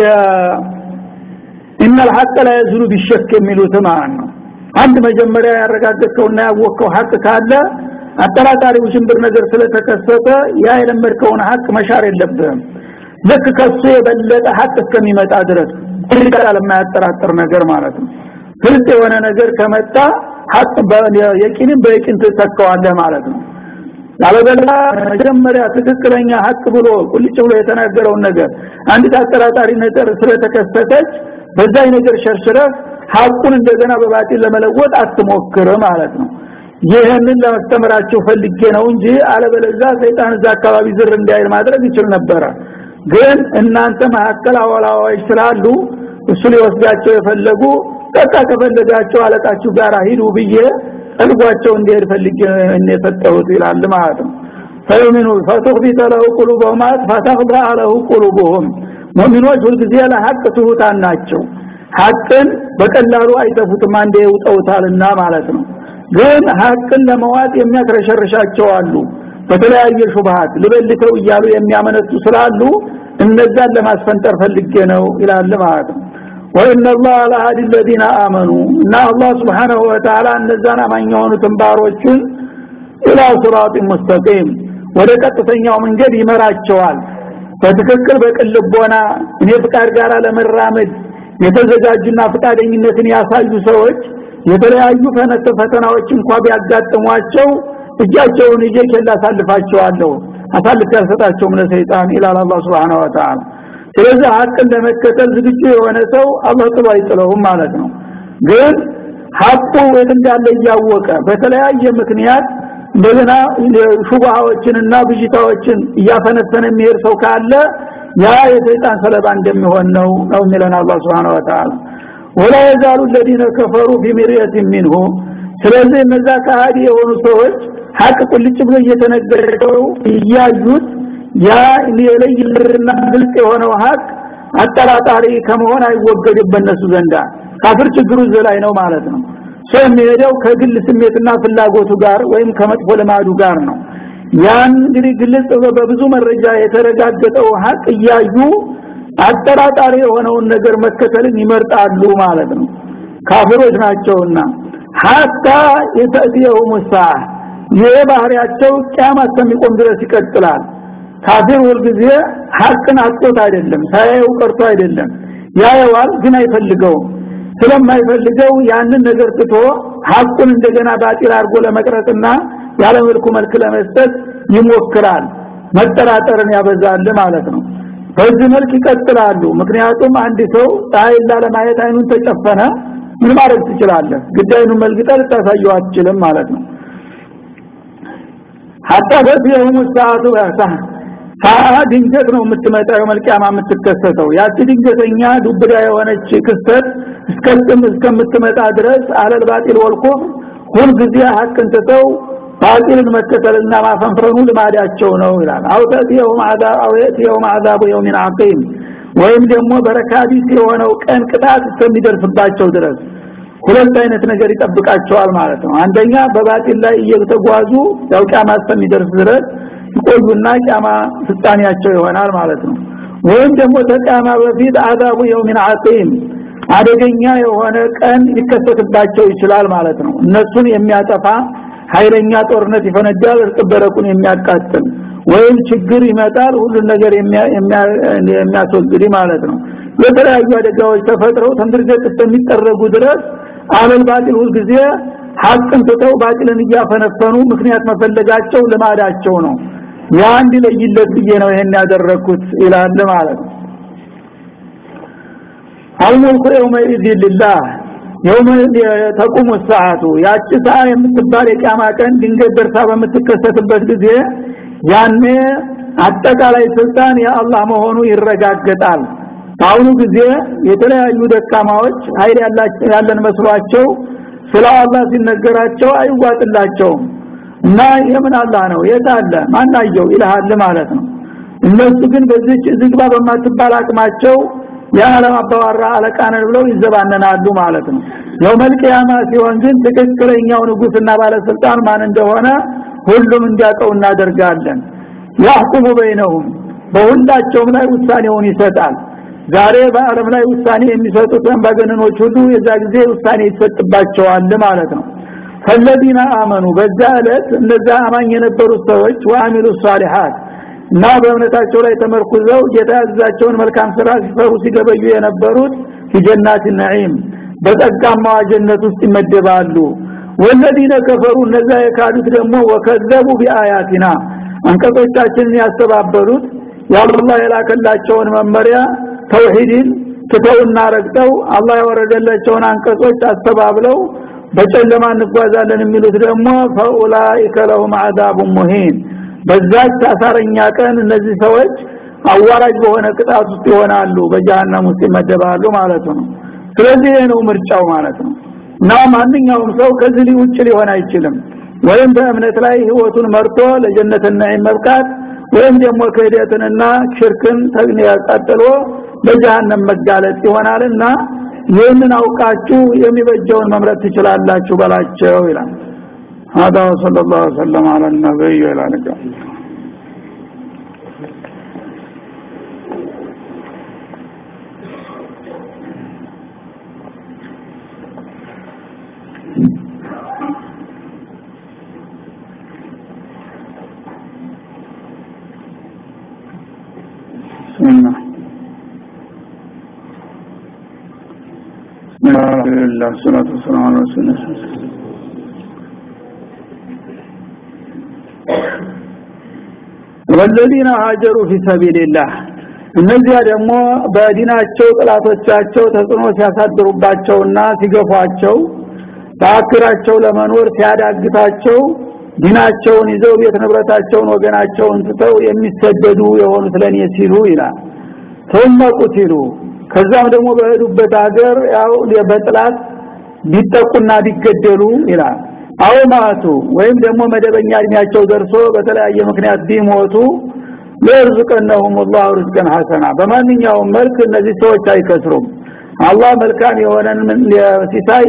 ኢነል ሐቅ ላ የዝሉ ቢሸክ የሚሉት ማለት ነው አንድ መጀመሪያ ያረጋገጥከውና ያወቅከው ሀቅ ካለ አጠራጣሪ ውሽንብር ነገር ስለተከሰተ ያ የለመድከውን ሀቅ መሻር የለብህም ልክ ከሱ የበለጠ ሀቅ እስከሚመጣ ድረስ ይቀራል የማያጠራጥር ነገር ማለት ነው ግልጽ የሆነ ነገር ከመጣ ሀቅ የቂንም በየቂን ትተካዋለህ ማለት ነው ያለበላ መጀመሪያ ትክክለኛ ሀቅ ብሎ ቁልጭ ብሎ የተናገረውን ነገር አንዲት አጠራጣሪ ነገር ስለተከሰተች በዛ ነገር ሸርሽረህ ሀቁን እንደገና በባጢል ለመለወጥ አትሞክር ማለት ነው ይህንን ለማስተምራቸው ፈልጌ ነው እንጂ አለበለዛ ሰይጣን እዛ አካባቢ ዝር እንዳይል ማድረግ ይችል ነበረ ግን እናንተ መካከል አወላዋዮች ስላሉ እሱ ሊወስዳቸው የፈለጉ በቃ ከፈለጋቸው አለቃችሁ ጋር ሂዱ ብዬ ጠልጓቸው እንዲሄድ ፈልጌ የሰጠሁት ይላል ማለት ነው ፈዩሚኑ ፈቱኽቢተ ለሁ ቁሉበሁም ፈተኽዳ ለሁ ቁሉቡሁም ሙእሚኖች ሁልጊዜ ለሀቅ ትሁታን ናቸው ሀቅን በቀላሉ አይጠፉትም አንዴ ይውጠውታልና ማለት ነው ግን ሀቅን ለመዋጥ የሚያክረሸርሻቸው አሉ በተለያየ ሹብሃት ልበልተው እያሉ የሚያመነቱ ስላሉ እነዛን ለማስፈንጠር ፈልጌ ነው ይላል ማለት ነው ወኢነ አላህ ለሃዲ الذين آمنوا እና አላህ Subhanahu Wa Ta'ala እነዛን አማኝ የሆኑትን ባሮቹን ኢላ ሲራጥ ሙስተቂም ወደ ቀጥተኛው መንገድ ይመራቸዋል በትክክል በቅልቦና እኔ ፍቃድ ጋር ለመራመድ የተዘጋጁና ፍቃደኝነትን ያሳዩ ሰዎች የተለያዩ ፈነተ ፈተናዎች እንኳን ቢያጋጥሟቸው እጃቸውን እየከላ አሳልፋቸዋለሁ አሳልፍ ያልሰጣቸውም ለሰይጣን ኢላላ አላህ Subhanahu Wa Ta'ala ስለዚህ ሀቅን ለመከተል ዝግጁ የሆነ ሰው አላህ ጥሎ አይጥለውም ማለት ነው ግን ሐቁ የት እንዳለ እያወቀ በተለያየ ምክንያት እንደገና ሹብሃዎችንና ብዥታዎችን እያፈነፈነ የሚሄድ ሰው ካለ ያ የሰይጣን ሰለባ እንደሚሆን ነው ነው የሚለን አላህ Subhanahu Wa Ta'ala ወላ የዛሉ الذين كفروا في مرية منه ስለዚህ እነዛ ከሃዲ የሆኑ ሰዎች ሐቅ ቁልጭ ብሎ እየተነገረው እያዩት ያ የለይልና ግልጽ የሆነው ሐቅ አጠራጣሪ ከመሆን አይወገድም በእነሱ ዘንዳ ካፍር ችግሩ ዘላይ ነው ማለት ነው ሰው የሚሄደው ከግል ስሜትና ፍላጎቱ ጋር ወይም ከመጥፎ ልማዱ ጋር ነው ያን እንግዲህ ግልጽ በብዙ መረጃ የተረጋገጠው ሀቅ እያዩ አጠራጣሪ የሆነውን ነገር መከተልን ይመርጣሉ ማለት ነው ካፍሮች ናቸውና ሐታ የተእቲየው ሙሳ ይሄ ባህሪያቸው ቂያማ እስከሚቆም ድረስ ይቀጥላል ካፊር ሁልጊዜ ሐቅን አጥቶት አይደለም ሳያየው ቀርቶ አይደለም ያየዋል ግን አይፈልገውም ስለማይፈልገው ያንን ነገር ትቶ ሐቁን እንደገና ባጢል አድርጎ ለመቅረጽና ያለ መልኩ መልክ ለመስጠት ይሞክራል መጠራጠርን ያበዛል ማለት ነው በዚህ መልክ ይቀጥላሉ ምክንያቱም አንድ ሰው ፀሐይ ለማየት አይኑን ተጨፈነ ምን ማድረግ ትችላለህ ግዳይኑን መልግጠህ ልታሳየው አትችልም ማለት ነው ሐታ በዚህም ሰዓቱ ያሳ ሳአ ድንገት ነው የምትመጣው መልቂያማ የምትከሰተው ያቺ ድንገተኛ ዱብዳ የሆነች ክስተት እስከጥም እስከምትመጣ ድረስ አለል ባጢል ወልኩፍ ሁል ጊዜ ሐቅን ትተው ባጢልን መከተልና ማፈንፈኑ ልማዳቸው ነው ይላል አውተት የውም አዛብ አውየት የውም አዛብ የውሚን አቂም ወይም ደግሞ በረካቢስ የሆነው ቀን ቅጣት እስከሚደርስባቸው ድረስ ሁለት አይነት ነገር ይጠብቃቸዋል ማለት ነው አንደኛ በባጢል ላይ እየተጓዙ ያው ቂያማ እስከሚደርስ ድረስ ይቆዩና ቂያማ ፍጻሜያቸው ይሆናል ማለት ነው ወይም ደግሞ ተቂያማ በፊት አዛቡ የውሚን አቂም አደገኛ የሆነ ቀን ሊከሰትባቸው ይችላል ማለት ነው እነሱን የሚያጠፋ ኃይለኛ ጦርነት ይፈነዳል እርጥበረቁን የሚያቃጥል ወይም ችግር ይመጣል ሁሉን ነገር የሚያስወግድ ማለት ነው የተለያዩ አደጋዎች ተፈጥረው ተንድርገት እስከሚጠረጉ ድረስ አለል ባጢል ሁልጊዜ ሐቅን ትተው ባጢልን እያፈነፈኑ ምክንያት መፈለጋቸው ልማዳቸው ነው ያ እንዲለይለት ብዬ ነው ይሄን ያደረኩት ይላል ማለት ነው አልሙልኩ የውመኢዝ ሊላህ የውመ ተቁሙ ሰዓቱ ያቺ ሰዓት የምትባል የቂያማ ቀን ድንገት ደርሳ በምትከሰትበት ጊዜ ያኔ አጠቃላይ ስልጣን የአላህ መሆኑ ይረጋገጣል በአሁኑ ጊዜ የተለያዩ ደካማዎች ኃይል ያለን መስሏቸው ስለ አላህ ሲነገራቸው አይዋጥላቸውም እና የምን አላህ ነው የት አለ ማናየው ይልሃል ማለት ነው እነሱ ግን በዚች ዝግባ በማትባል አቅማቸው የዓለም አባዋራ አለቃነን ብለው ይዘባነናሉ ማለት ነው የውመል ቂያማ ሲሆን ግን ትክክለኛው ንጉስና ባለስልጣን ማን እንደሆነ ሁሉም እንዲያውቀው እናደርጋለን ያህኩሙ በይነሁም በሁላቸውም ላይ ውሳኔውን ይሰጣል ዛሬ በአለም ላይ ውሳኔ የሚሰጡት አምባገነኖች ሁሉ የዛ ጊዜ ውሳኔ ይሰጥባቸዋል ማለት ነው ፈለዲና አመኑ በዛ ዕለት እነዛ አማኝ የነበሩት ሰዎች ወአሚሉ ሷሊሃት እና በእምነታቸው ላይ ተመርኩዘው ጌታ ያዘዛቸውን መልካም ስራ ሲሰሩ ሲገበዩ የነበሩት ፊጀናት ነዒም በጸጋማዋ ጀነት ውስጥ ይመደባሉ ወለዲነ ከፈሩ እነዛ የካዱት ደግሞ ወከዘቡ ቢአያቲና አንቀጾቻችንን ያስተባበሉት የአላህ የላከላቸውን መመሪያ ተውሂድን ትተውና ረግጠው አላህ ያወረደላቸውን አንቀጾች አስተባብለው በጨለማ እንጓዛለን የሚሉት ደግሞ ፈኡላኢከ ለሁም አዛቡን ሙሂን በዛች አሳረኛ ቀን እነዚህ ሰዎች አዋራጅ በሆነ ቅጣት ውስጥ ይሆናሉ በጀሃነም ውስጥ ይመደባሉ ማለት ነው ስለዚህ ይሄ ነው ምርጫው ማለት ነው እና ማንኛውም ሰው ከዚህ ውጭ ሊሆን አይችልም ወይም በእምነት ላይ ህይወቱን መርቶ ለጀነትና መብቃት ወይም ደግሞ ክህደትንና ሽርክን ያቃጥሎ በጀሃነም መጋለጥ ይሆናልና ይህንን አውቃችሁ የሚበጀውን መምረጥ ትችላላችሁ በላቸው ይላል هذا وصلى الله وسلم على النبي وعلى اله سنة الحمد لله والصلاة والسلام على رسول الله والذين هاجروا في سبيل الله እነዚያ ደግሞ በዲናቸው ጥላቶቻቸው ተጽዕኖ ሲያሳድሩባቸውና ሲገፏቸው በአክራቸው ለመኖር ሲያዳግታቸው ዲናቸውን ይዘው ቤት ንብረታቸውን ወገናቸውን ትተው የሚሰደዱ የሆኑት ለኔ ሲሉ ይላል ثم قتلوا ከዛም ደግሞ በሄዱበት ሀገር ያው በጥላት ቢጠቁና ቢገደሉ ይላል አው ማቱ ወይም ደግሞ መደበኛ እድሜያቸው ደርሶ በተለያየ ምክንያት ቢሞቱ ለርዝቀነሁም الله رزقا حسنا በማንኛውም መልክ እነዚህ ሰዎች አይከስሩም አላህ መልካም የሆነን ሲሳይ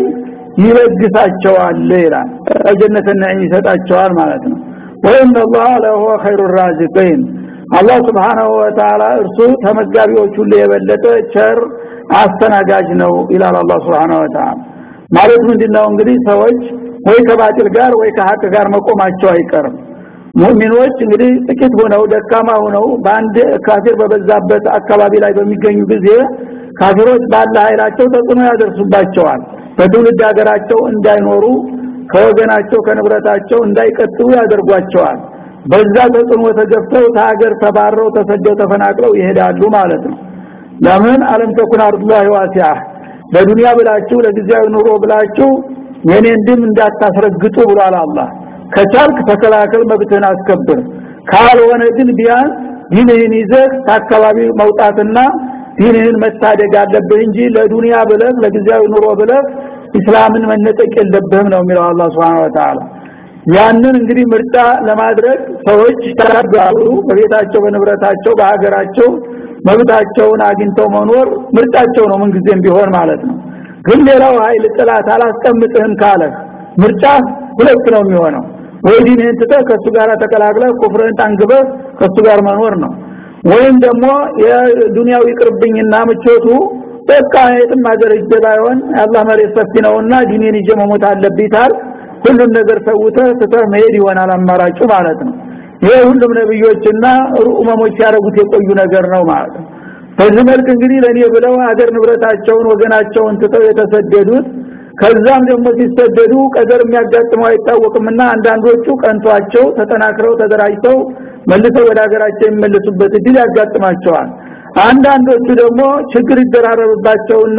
ይለግሳቸዋል ይላል ጀነት ነዒም ይሰጣቸዋል ማለት ነው ወይም الله ለهو خير الرازقين አላህ Subhanahu Wa Ta'ala እርሱ ተመጋቢዎች ሁሉ የበለጠ ቸር አስተናጋጅ ነው ይላል አላህ Subhanahu Wa Ta'ala ማለት ምንድነው እንግዲህ ሰዎች ወይ ከባጢል ጋር ወይ ከሀቅ ጋር መቆማቸው አይቀርም ሙእሚኖች እንግዲህ ጥቂት ሆነው ደካማ ሆነው በአንድ ካፊር በበዛበት አካባቢ ላይ በሚገኙ ጊዜ ካፊሮች ባለ ኃይላቸው ተጽዕኖ ያደርሱባቸዋል በትውልድ ሀገራቸው እንዳይኖሩ ከወገናቸው ከንብረታቸው እንዳይቀጥሉ ያደርጓቸዋል በዛ ተጽዕኖ ተገፍተው ከሀገር ተባረው ተሰደው ተፈናቅለው ይሄዳሉ ማለት ነው ለምን አለም ተኩን አርዱላሂ ዋሲዓ በዱንያ ብላችሁ ለጊዜያዊ ኑሮ ብላችሁ የኔን ድም እንዳታስረግጡ ብሏል አላህ ከቻልክ ተከላከል መብትህን አስከብር ካልሆነ ግን ቢያንስ ዲንህን ይዘህ ከአካባቢ መውጣትና ዲንህን መታደግ አለብህ እንጂ ለዱንያ ብለህ ለጊዜያዊ ኑሮ ብለህ እስላምን መነጠቅ የለብህም ነው የሚለው አላህ Subhanahu Wa Ta'ala ያንን እንግዲህ ምርጫ ለማድረግ ሰዎች ተራጋሉ በቤታቸው በንብረታቸው በሀገራቸው መብታቸውን አግኝተው መኖር ምርጫቸው ነው ምንጊዜም ቢሆን ማለት ነው ግን ሌላው ኃይል ጥላት አላስቀምጥህም ካለ ምርጫ ሁለት ነው የሚሆነው ወይ ዲንህን ትተህ ከሱ ጋር ተቀላቅለህ ኩፍርን ታንግበህ ከሱ ጋር መኖር ነው ወይም ደግሞ የዱንያው ይቅርብኝና ምቾቱ በቃ የትም ሀገር እጀ ባይሆን አላህ መሬት ሰፊ ነውና ዲኔን ይዤ መሞት አለብኝ ታል ሁሉም ነገር ሰውተህ ትተህ መሄድ ይሆናል አማራጩ ማለት ነው ይሄ ሁሉም ነብዮችና ሩኡመሞች ሲያደርጉት የቆዩ ነገር ነው ማለት ነው በዚህ መልክ እንግዲህ ለኔ ብለው ሀገር ንብረታቸውን ወገናቸውን ትተው የተሰደዱት ከዛም ደግሞ ሲሰደዱ ቀደር የሚያጋጥመው አይታወቅምና አንዳንዶቹ ቀንቷቸው ተጠናክረው ተደራጅተው መልሰው ወደ ሀገራቸው የሚመለሱበት እድል ያጋጥማቸዋል አንዳንዶቹ ደግሞ ችግር ይደራረብባቸውና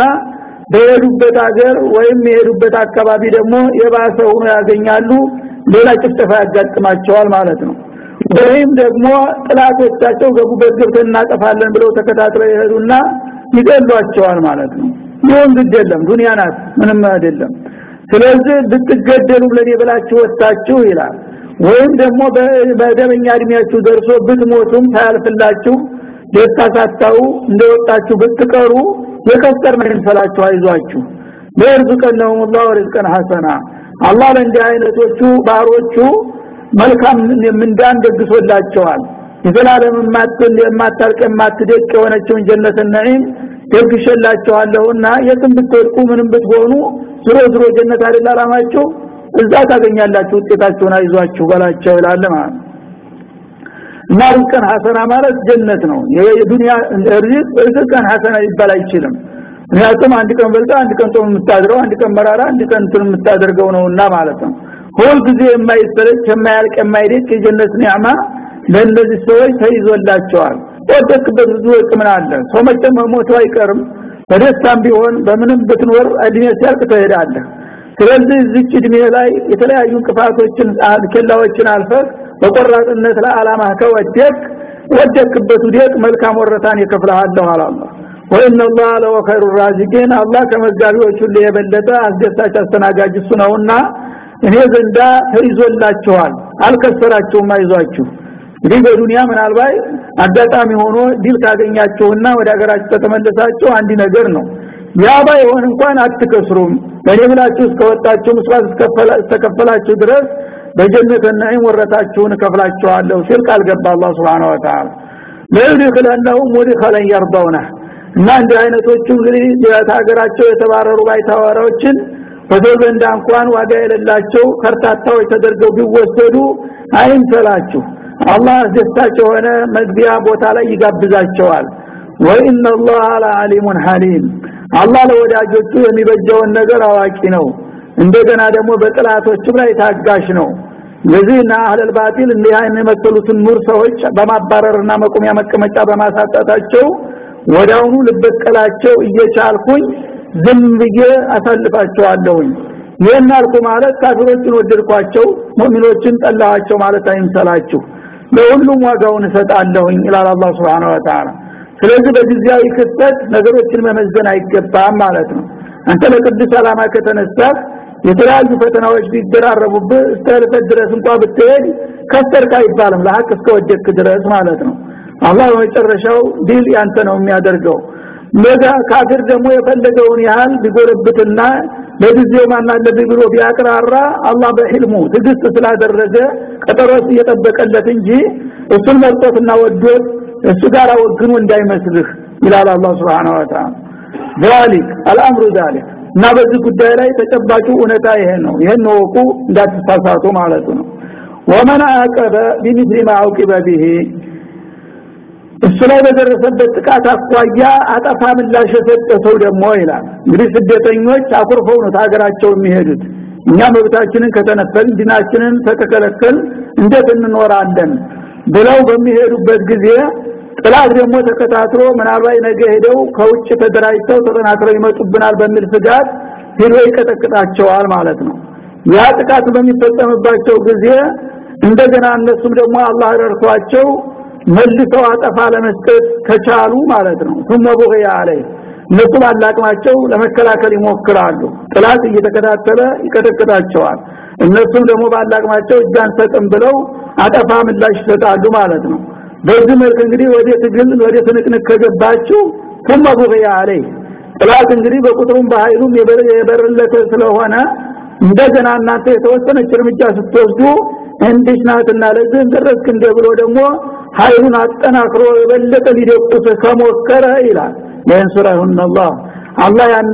በሄዱበት ሀገር ወይም የሄዱበት አካባቢ ደግሞ የባሰ ሆኖ ያገኛሉ ሌላ ጭፍጨፋ ያጋጥማቸዋል ማለት ነው ወይም ደግሞ ጥላቶቻቸው ገቡበት ገብተን እናጠፋለን ብለው ተከታትለው ይሄዱና ይገሏቸዋል ማለት ነው ይሁን ግድ የለም ዱንያ ናት ምንም አይደለም ስለዚህ ብትገደሉ ለኔ ብላችሁ ወጣችሁ ይላል ወይም ደግሞ በደበኛ እድሜያችሁ ደርሶ ብትሞቱም ታያልፍላችሁ ደስታ ሳታው እንደወጣችሁ ብትቀሩ የከሰር ነው ይፈላችሁ አይዟችሁ ለርዝቀነሁም الله ርዝቀን ሐሰና አላህ ለእንዲህ አይነቶቹ ባሮቹ መልካም ምንዳን ደግሶላቸዋል የዘላለም ማጥል የማታልቅ የማትደቅ የሆነችውን ጀነት ነዒም ደግሸላቸዋለሁና የትም ብትወድቁ ምንም ብትሆኑ ዝሮ ዝሮ ጀነት አይደል አላማችሁ እዛ ታገኛላችሁ ውጤታችሁን አይዟችሁ በላቸው ይላል ማለት እና ርዝቀን ሐሰና ማለት ጀነት ነው የዱንያ ርዝቅ ርዝቀን ሐሰና ሊባል አይችልም ምክንያቱም አንድ ቀን በልጣ አንድ ቀን ጾም የምታድረው አንድ ቀን መራራ አንድ ቀን እንትን የምታደርገው ነውና ማለት ነው ሁል ጊዜ የማይሰለች የማያልቅ የማይደቅ የጀነት ኒዕማ ለእነዚህ ሰዎች ተይዞላቸዋል ወደቅበት ብዙ ምን አለ ሰው መቼም ሞቱ አይቀርም በደስታም ቢሆን በምንም ብትኖር እድሜ ሲያልቅ ትሄዳለህ ስለዚህ እዚች እድሜ ላይ የተለያዩ እንቅፋቶችን ኬላዎችን አልፈህ በቆራጥነት ለዓላማ ከወደቅ ወደቅበት ውደቅ መልካም ወረታን ይከፍልሃለሁ አላህ ወኢነ الله لو خير الرازقين አላህ ከመጋቢዎች ሁሉ የበለጠ አስደሳች አስተናጋጅ እሱ ነውና እኔ ዘንዳ ተይዞላችኋል አልከሰራችሁም አይዟችሁ እንግዲህ በዱንያ ምናልባት አጋጣሚ ሆኖ ዲል ካገኛችሁና ወደ ሀገራችሁ ከተመለሳችሁ አንድ ነገር ነው ያ ባይሆን እንኳን አትከስሩም በእኔ ብላችሁ እስከወጣችሁ መስዋዕት እስከከፈላችሁ ድረስ በጀነት ነዒም ወረታችሁን ከፍላችኋለሁ ሲል ቃል ገባ አላህ Subhanahu Wa Ta'ala ለይድخلنهم مدخلا يرضونه እና እንዲህ አይነቶቹ እንግዲህ ሀገራቸው የተባረሩ ባይታወራዎችን በሰው ዘንድ እንኳን ዋጋ የሌላቸው ከርታታዎች ተደርገው ቢወሰዱ አይንሰላችሁ አላህ ደስታቸው የሆነ መግቢያ ቦታ ላይ ይጋብዛቸዋል ወኢነ الله ለዓሊሙ ሐሊም አላህ ለወዳጆቹ የሚበጀውን ነገር አዋቂ ነው እንደገና ደግሞ በጥላቶችም ላይ ታጋሽ ነው ለዚህ እና አህለል ባጢል እንዲህ አይነት የመሰሉትን ኑር ሰዎች በማባረርና መቆሚያ መቀመጫ በማሳጣታቸው ወዳውኑ ልበቀላቸው እየቻልኩኝ ዝም ብዬ አሳልፋቸዋለሁኝ ይህን አልኩ ማለት ካፊሮችን ወደድኳቸው ሙእሚኖችን ጠላኋቸው ማለት አይምሰላችሁ ለሁሉም ዋጋውን እሰጣለሁኝ ይላል አላህ Subhanahu Wa Ta'ala ስለዚህ በጊዜያዊ ክስተት ነገሮችን መመዘን አይገባም ማለት ነው አንተ ለቅዱስ ዓላማ ከተነሳህ የተለያዩ ፈተናዎች ቢደራረቡብህ እስከ ድረስ እንኳን ብትሄድ ከሰርክ አይባልም ለሐቅ እስከወደድክ ድረስ ማለት ነው አላህ በመጨረሻው ዲል ያንተ ነው የሚያደርገው ለዛ ካፊር ደግሞ የፈለገውን ያህል ቢጎረብትና ለጊዜው ማናለብኝ ብሎ ቢያቅራራ አላህ በህልሙ ትግስት ስላደረገ ቀጠሮስ እየጠበቀለት እንጂ እሱን መርጦትና ወዶት እሱ ጋር ወግኑ እንዳይመስልህ ይላል አላህ Subhanahu Wa Ta'ala ذلك الامر ذلك እና በዚህ ጉዳይ ላይ ተጨባጩ እውነታ ይሄ ነው ይሄን ወቁ እንዳትሳሳቱ ማለት ነው ومن عاقب بمثل ما عوقب به እሱ ላይ በደረሰበት ጥቃት አኳያ አጠፋ ምላሽ የሰጠ ሰው ደግሞ ይላል እንግዲህ ስደተኞች አኩርፈው ነው ሀገራቸው የሚሄዱት እኛ መብታችንን ከተነፈል ዲናችንን ተከለከል እንዴት እንኖራለን ብለው በሚሄዱበት ጊዜ ጥላት ደግሞ ተከታትሎ ምናልባት ነገ ሄደው ከውጭ ተደራጅተው ተጠናክረው ይመጡብናል በሚል ስጋት ሄዶ ይቀጠቅጣቸዋል ማለት ነው ያ ጥቃት በሚፈጸምባቸው ጊዜ እንደገና እነሱም ደግሞ አላህ ረድቷቸው መልሰው አጠፋ ለመስጠት ከቻሉ ማለት ነው ثم بغي عليه እነሱ ባላቅማቸው ለመከላከል ይሞክራሉ ጥላት እየተከታተለ ይቀጠቅጣቸዋል እነሱም ደግሞ ባላቅማቸው እጃን ሰጥም ብለው አጠፋ ምላሽ ይሰጣሉ ማለት ነው በዚህ መልክ እንግዲህ ወደ ትግል ወደ ትንቅንቅ ከገባችሁ ثم بغي عليه ጥላት እንግዲህ በቁጥሩም በኃይሉም የበረለተ ስለሆነ እንደገና እናንተ የተወሰነች እርምጃ ስትወስዱ እንዲህ ናትና ለዚህ ደረስክ እንደ ብሎ ደግሞ ኃይሉን አጠናክሮ የበለጠ ሊደቁስ ከሞከረ ይላል ለእንሱራሁን አላህ አላህ ያኔ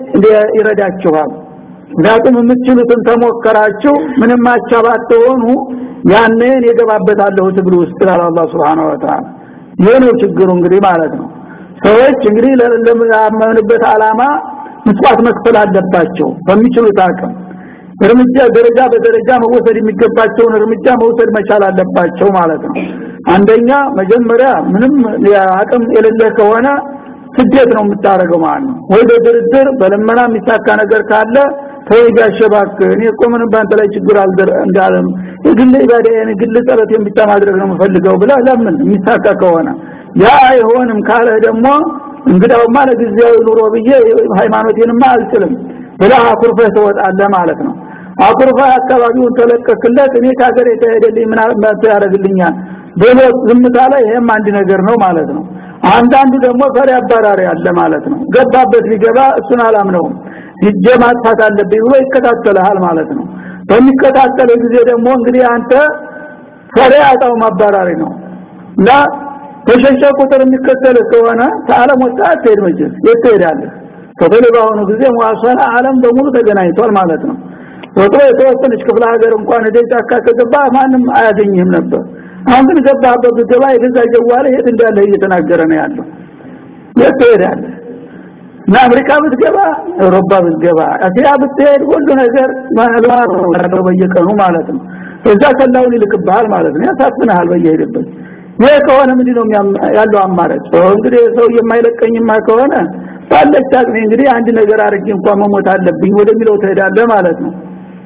ይረዳችኋል ምክንያቱም የምትችሉትን ተሞከራችሁ ምንም አቻባትሆኑ ያኔ የገባበታለሁ ትግል ውስጥ ይላል አላህ Subhanahu Wa Ta'ala ይሄ ነው ችግሩ እንግዲህ ማለት ነው ሰዎች እንግዲህ ለማመኑበት አላማ መስዋዕት መክፈል አለባቸው በሚችሉት አቅም እርምጃ ደረጃ በደረጃ መወሰድ የሚገባቸውን እርምጃ መውሰድ መቻል አለባቸው ማለት ነው አንደኛ መጀመሪያ ምንም አቅም የሌለ ከሆነ ስደት ነው የምታረገው ማለት ነው ወይ በድርድር በለመና የሚሳካ ነገር ካለ ተወጋሸባክ እኔ እኮ ምንም ባንተ ላይ ችግር አልደር እንዳለም የግል ኢባዳዬን ግል ጸሎቴን ብቻ ማድረግ ነው የምፈልገው ብላ ለምን የሚሳካ ከሆነ ያ አይሆንም ካለ ደግሞ እንግዳውማ ለጊዜያዊ ኑሮ ብዬ ሃይማኖቴንማ አልችልም ብላ አኩርፈህ ትወጣለህ ማለት ነው አኩርፈህ አካባቢውን ተለቀክለት እኔ ከሀገር የተሄደልኝ ምን ያደርግልኛል ብሎ ዝምታ ላይ ይሄም አንድ ነገር ነው ማለት ነው አንዳንዱ ደግሞ ፈሪ አባራሪ አለ ማለት ነው ገባበት ሊገባ እሱን አላምነውም ሂጄ ማጥፋት አለብኝ ብሎ ይከታተልሃል ማለት ነው በሚከታተል ጊዜ ደግሞ እንግዲህ አንተ ፈሪ አጣው ማባራሪ ነው እና ተሸሸ ቁጥር የሚከተል ከሆነ ከዓለም ወጣ አትሄድ መቼስ የት ትሄዳለህ በተለይ በአሁኑ ጊዜ ሙዋሰላ ዓለም በሙሉ ተገናኝቷል ማለት ነው ወጥሮ የተወሰነች ክፍለ ሀገር እንኳን ወደ ጫካ ከገባ ማንም አያገኝህም ነበር አሁን ግን ገባህበት ብትገባ የገዛ ጀዋለ የት እንዳለ እየተናገረ ነው ያለው የት ትሄዳለህ እና አሜሪካ ብትገባ አውሮፓ ብትገባ እስያ ብትሄድ ሁሉ ነገር ማለዋወጥ በየቀኑ ማለት ነው እዛ ከላውን ይልክብሃል ማለት ነው ያሳፍንሃል በየሄደበት ይሄ ከሆነ ምንድነው ያለው አማራጭ እንግዲህ ሰው የማይለቀኝማ ከሆነ ባለች አቅሜ እንግዲህ አንድ ነገር አድርጌ እንኳን መሞት አለብኝ ወደሚለው ትሄዳለህ ማለት ነው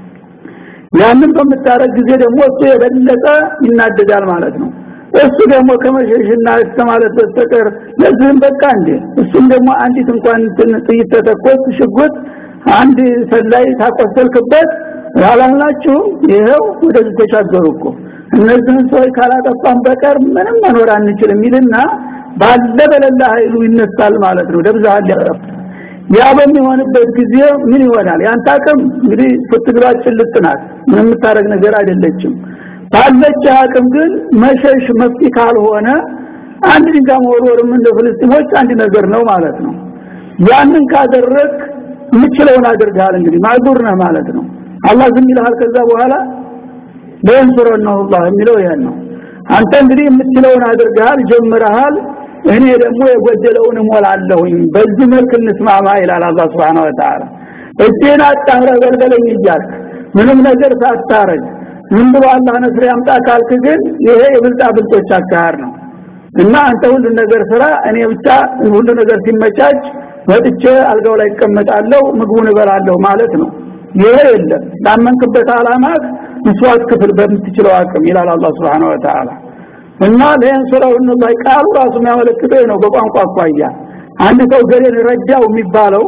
ያንን በምታረግ ጊዜ ደግሞ እሱ የበለጠ ይናደዳል ማለት ነው እሱ ደግሞ ከመሸሽና እስከማለት በስተቀር ለዚህም በቃ እንዴ እሱም ደግሞ አንዲት እንኳን ጥይት ተተኮስ ሽጉጥ አንድ ሰላይ ታቆሰልክበት ያላላችሁ ይሄው ወደዚህ ተሻገሩ እኮ እነዚህን ሰዎች ካላጠፋን በቀር ምንም መኖር አንችልም ይልና ባለ በለላ ኃይሉ ይነሳል ማለት ነው ደብዛሃል ያጠፋ ያ በሚሆንበት ጊዜ ምን ይሆናል ያንተ አቅም እንግዲህ ፍትግራችን ልጥናት ምንም የምታረግ ነገር አይደለችም ባለች አቅም ግን መሸሽ መፍትሄ ካልሆነ አንድ ድንጋይ መወርወርም እንደ ፍልስጤሞች አንድ ነገር ነው ማለት ነው ያንን ካደረክ የምችለውን አድርገሃል እንግዲህ ማዙር ነህ ማለት ነው አላህ ዝም ይልሃል ከዛ በኋላ በእንሱረን ነው አላህ የሚለው ይሄን ነው አንተ እንግዲህ የምትችለውን አድርገሃል ጀምረሃል እኔ ደግሞ የጎደለውን እሞላለሁኝ በዚህ መልክ እንስማማ ይላል አላህ Subhanahu Wa Ta'ala እጄን አጣምረ በልበለኝ እያልክ ምንም ነገር ሳታረግ ምን ብሎ አላህ ነስር ያምጣ ካልክ ግን ይሄ የብልጣ ብልጦች አካር ነው እና አንተ ሁሉ ነገር ስራ እኔ ብቻ ሁሉ ነገር ሲመቻች ወጥቼ አልጋው ላይ እቀመጣለሁ ምግቡን እበላለሁ ማለት ነው ይሄ የለም ላመንክበት አላማት መስዋዕት ክፍል በምትችለው አቅም ይላል አላህ Subhanahu Wa Ta'ala እና ለየንሱረው ነው ቃሉ ራሱ የሚያመለክተው ነው በቋንቋ አኳያ አንድ ሰው ገሌን ረዳው የሚባለው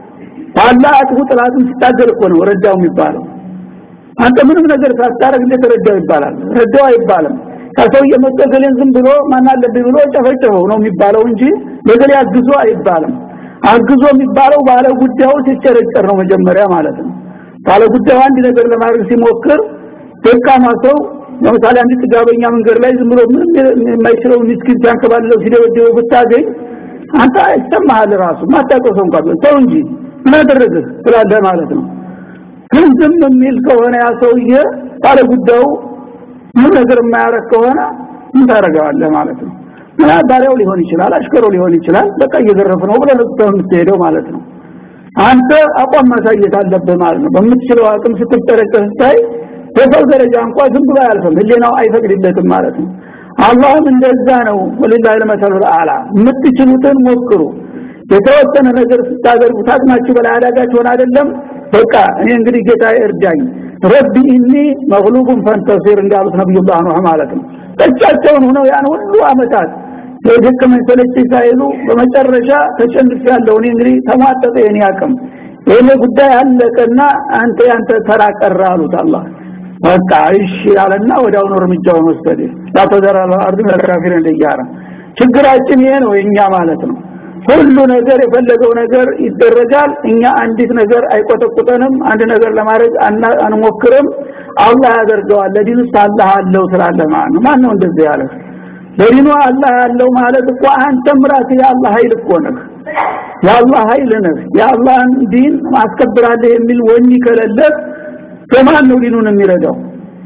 ባላ አጥቡ ጥላቱን ሲታገል እኮ ነው ረዳው የሚባለው አንተ ምንም ነገር ሳታረግ እንዴት ረዳው ይባላል ረዳው አይባልም ከሰው የመጣ ገሌን ዝም ብሎ ማን አለብኝ ብሎ ጨፈጨፈው ነው የሚባለው እንጂ ለገሌ አግዞ አይባልም አግዞ የሚባለው ባለ ጉዳዩ ሲጨረጨር ነው መጀመሪያ ማለት ነው ባለ ጉዳዩ አንድ ነገር ለማድረግ ሲሞክር ደካማ ሰው ለምሳሌ አንድ ጥጋበኛ መንገድ ላይ ዝም ብሎ ምንም የማይችለው ምስኪን ሲያንከባልለው ሲደበደበው ብታገኝ አንተ አይሰማሃል ራሱ ማታውቀው ሰው እንኳን ሰው እንጂ ምን አደረግህ ትላለህ ማለት ነው ግን ዝም የሚል ከሆነ ያ ሰውዬ ባለ ጉዳዩ ምን ነገር የማያረግ ከሆነ ምን ታረጋለህ ማለት ነው እና ባሪያው ሊሆን ይችላል አሽከሮ ሊሆን ይችላል በቃ እየዘረፍ ነው ብለህ የምትሄደው ማለት ነው አንተ አቋም ማሳየት አለብህ ማለት ነው በምትችለው አቅም ስትጠረቀስ ስታይ በሰው ደረጃ እንኳን ዝም ብሎ አያልፍም ህሊናው አይፈቅድለትም ማለት ነው አላህም እንደዛ ነው ወሊላሂ ለመሰሉ አላ የምትችሉትን ሞክሩ የተወሰነ ነገር ስታደርጉ ታቅማችሁ በላይ አዳጋች ሆነ አይደለም በቃ እኔ እንግዲህ ጌታ እርዳኝ ረቢ ኢኒ መግሉቡን ፈንተሲር እንዳሉት ነብዩላህ ኑህ ማለት ነው ብቻቸውን ሆነው ያን ሁሉ አመታት የደከመኝ ሰለቸኝ ሳይሉ በመጨረሻ ተጨንፍ ያለው እኔ እንግዲህ ተሟጠጠ የኔ አቅም ይሄ ጉዳይ አለቀና አንተ ያንተ ተራ ቀረ አሉት አላህ በቃ እሺ ያለና ወዲያውኑ እርምጃውን ወሰደ ላተዘራ አርድ መካፊር እንደያራ ችግራችን ይሄ ነው የኛ ማለት ነው ሁሉ ነገር የፈለገው ነገር ይደረጋል እኛ አንዲት ነገር አይቆጠቁጠንም አንድ ነገር ለማድረግ አንሞክርም አላህ ያደርገዋል ለዲኑ አላህ አለው ስላለ ማለት ነው ማን ነው እንደዚህ ያለ ለዲኑ አላህ ያለው ማለት እኮ አንተም ራስህ የአላህ ኃይል እኮ ነህ የአላህ ኃይል ነህ የአላህን ዲን ማስከብራለህ የሚል ወኒ ከሌለህ በማን ነው ዲኑን የሚረዳው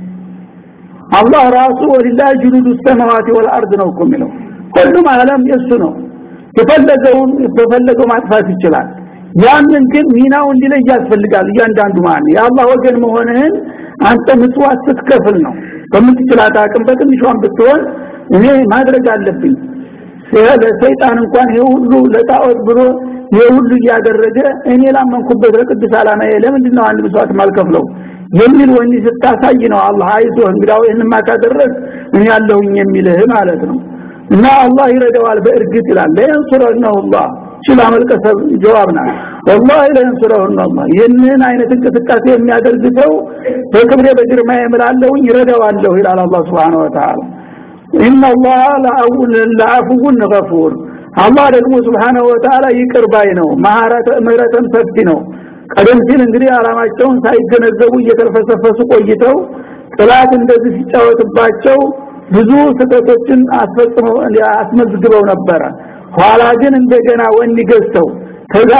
አላህ ራሱ ወሊላህ ጁኑዱ ሰማዋቲ ወልአርድ ነው እኮ የሚለው ሁሉም ዓለም የሱ ነው የፈለገውን በፈለገው ማጥፋት ይችላል ያንን ግን ሚናው እንዲለይ ያስፈልጋል እያንዳንዱ ማን የአላህ ወገን መሆንህን አንተ ምጽዋት ስትከፍል ነው በምትችላት አቅም በትንሿን ብትሆን እኔ ማድረግ አለብኝ ለሰይጣን እንኳን ይሄ ሁሉ ለጣዖት ብሎ ይሄ ሁሉ እያደረገ እኔ ላመንኩበት ለቅዱስ ዓላማዬ ለምንድን ነው አንድ መስዋዕት ማልከፍለው የሚል ወኒ ስታሳይ ነው አላህ አይዞህ እንግዳው ይህንማ ካደረግ እኔ ያለሁኝ የሚልህ ማለት ነው እና አላህ ይረዳዋል በእርግጥ ይላል ለየንሱረነሁ አላህ ችላ መልቀሰብ ጀዋብ ናት ወላሂ ለየንሱረነሁ አላህ ይህንን አይነት እንቅስቃሴ የሚያደርግ ሰው በክብሬ በግርማ የምላለሁኝ ይረዳዋለሁ ይላል አላህ Subhanahu Wa Ta'ala ኢነ አላህ ለአውን ለአፉውን ገፉር አላህ ደግሞ Subhanahu Wa Ta'ala ይቅር ባይ ነው መሐረተ ምህረተም ሰፊ ነው ቀደም ሲል እንግዲህ አላማቸውን ሳይገነዘቡ እየተልፈሰፈሱ ቆይተው ጥላት እንደዚህ ሲጫወትባቸው ብዙ ስህተቶችን አስፈጽመው አስመዝግበው ነበረ ኋላ ግን እንደገና ወን ገዝተው ከዛ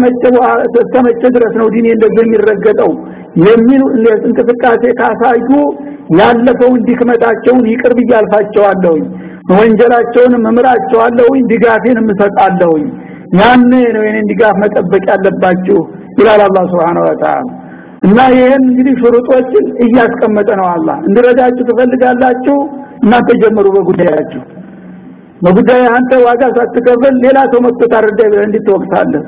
ተመቸ ድረስ ነው ዲኔ እንደዚህ የሚረገጠው የሚል እንቅስቃሴ ካሳዩ ያለፈውን ድክመታቸውን ይቅር ብያልፋቸዋለሁኝ ወንጀላቸውን እምራቸዋለሁኝ ድጋፌን እሰጣለሁኝ ያኔ ነው የኔን ድጋፍ መጠበቅ ያለባችሁ ይላል አላህ Subhanahu Wa Ta'ala እና ይሄን እንግዲህ ሽሩጦችን እያስቀመጠ ነው አላህ እንድረዳችሁ ትፈልጋላችሁ እናንተ ጀምሩ በጉዳያችሁ በጉዳይ አንተ ዋጋ ሳትከፍል ሌላ ሰው መጥቶ ታረዳ ብለህ እንድትወቅሳለህ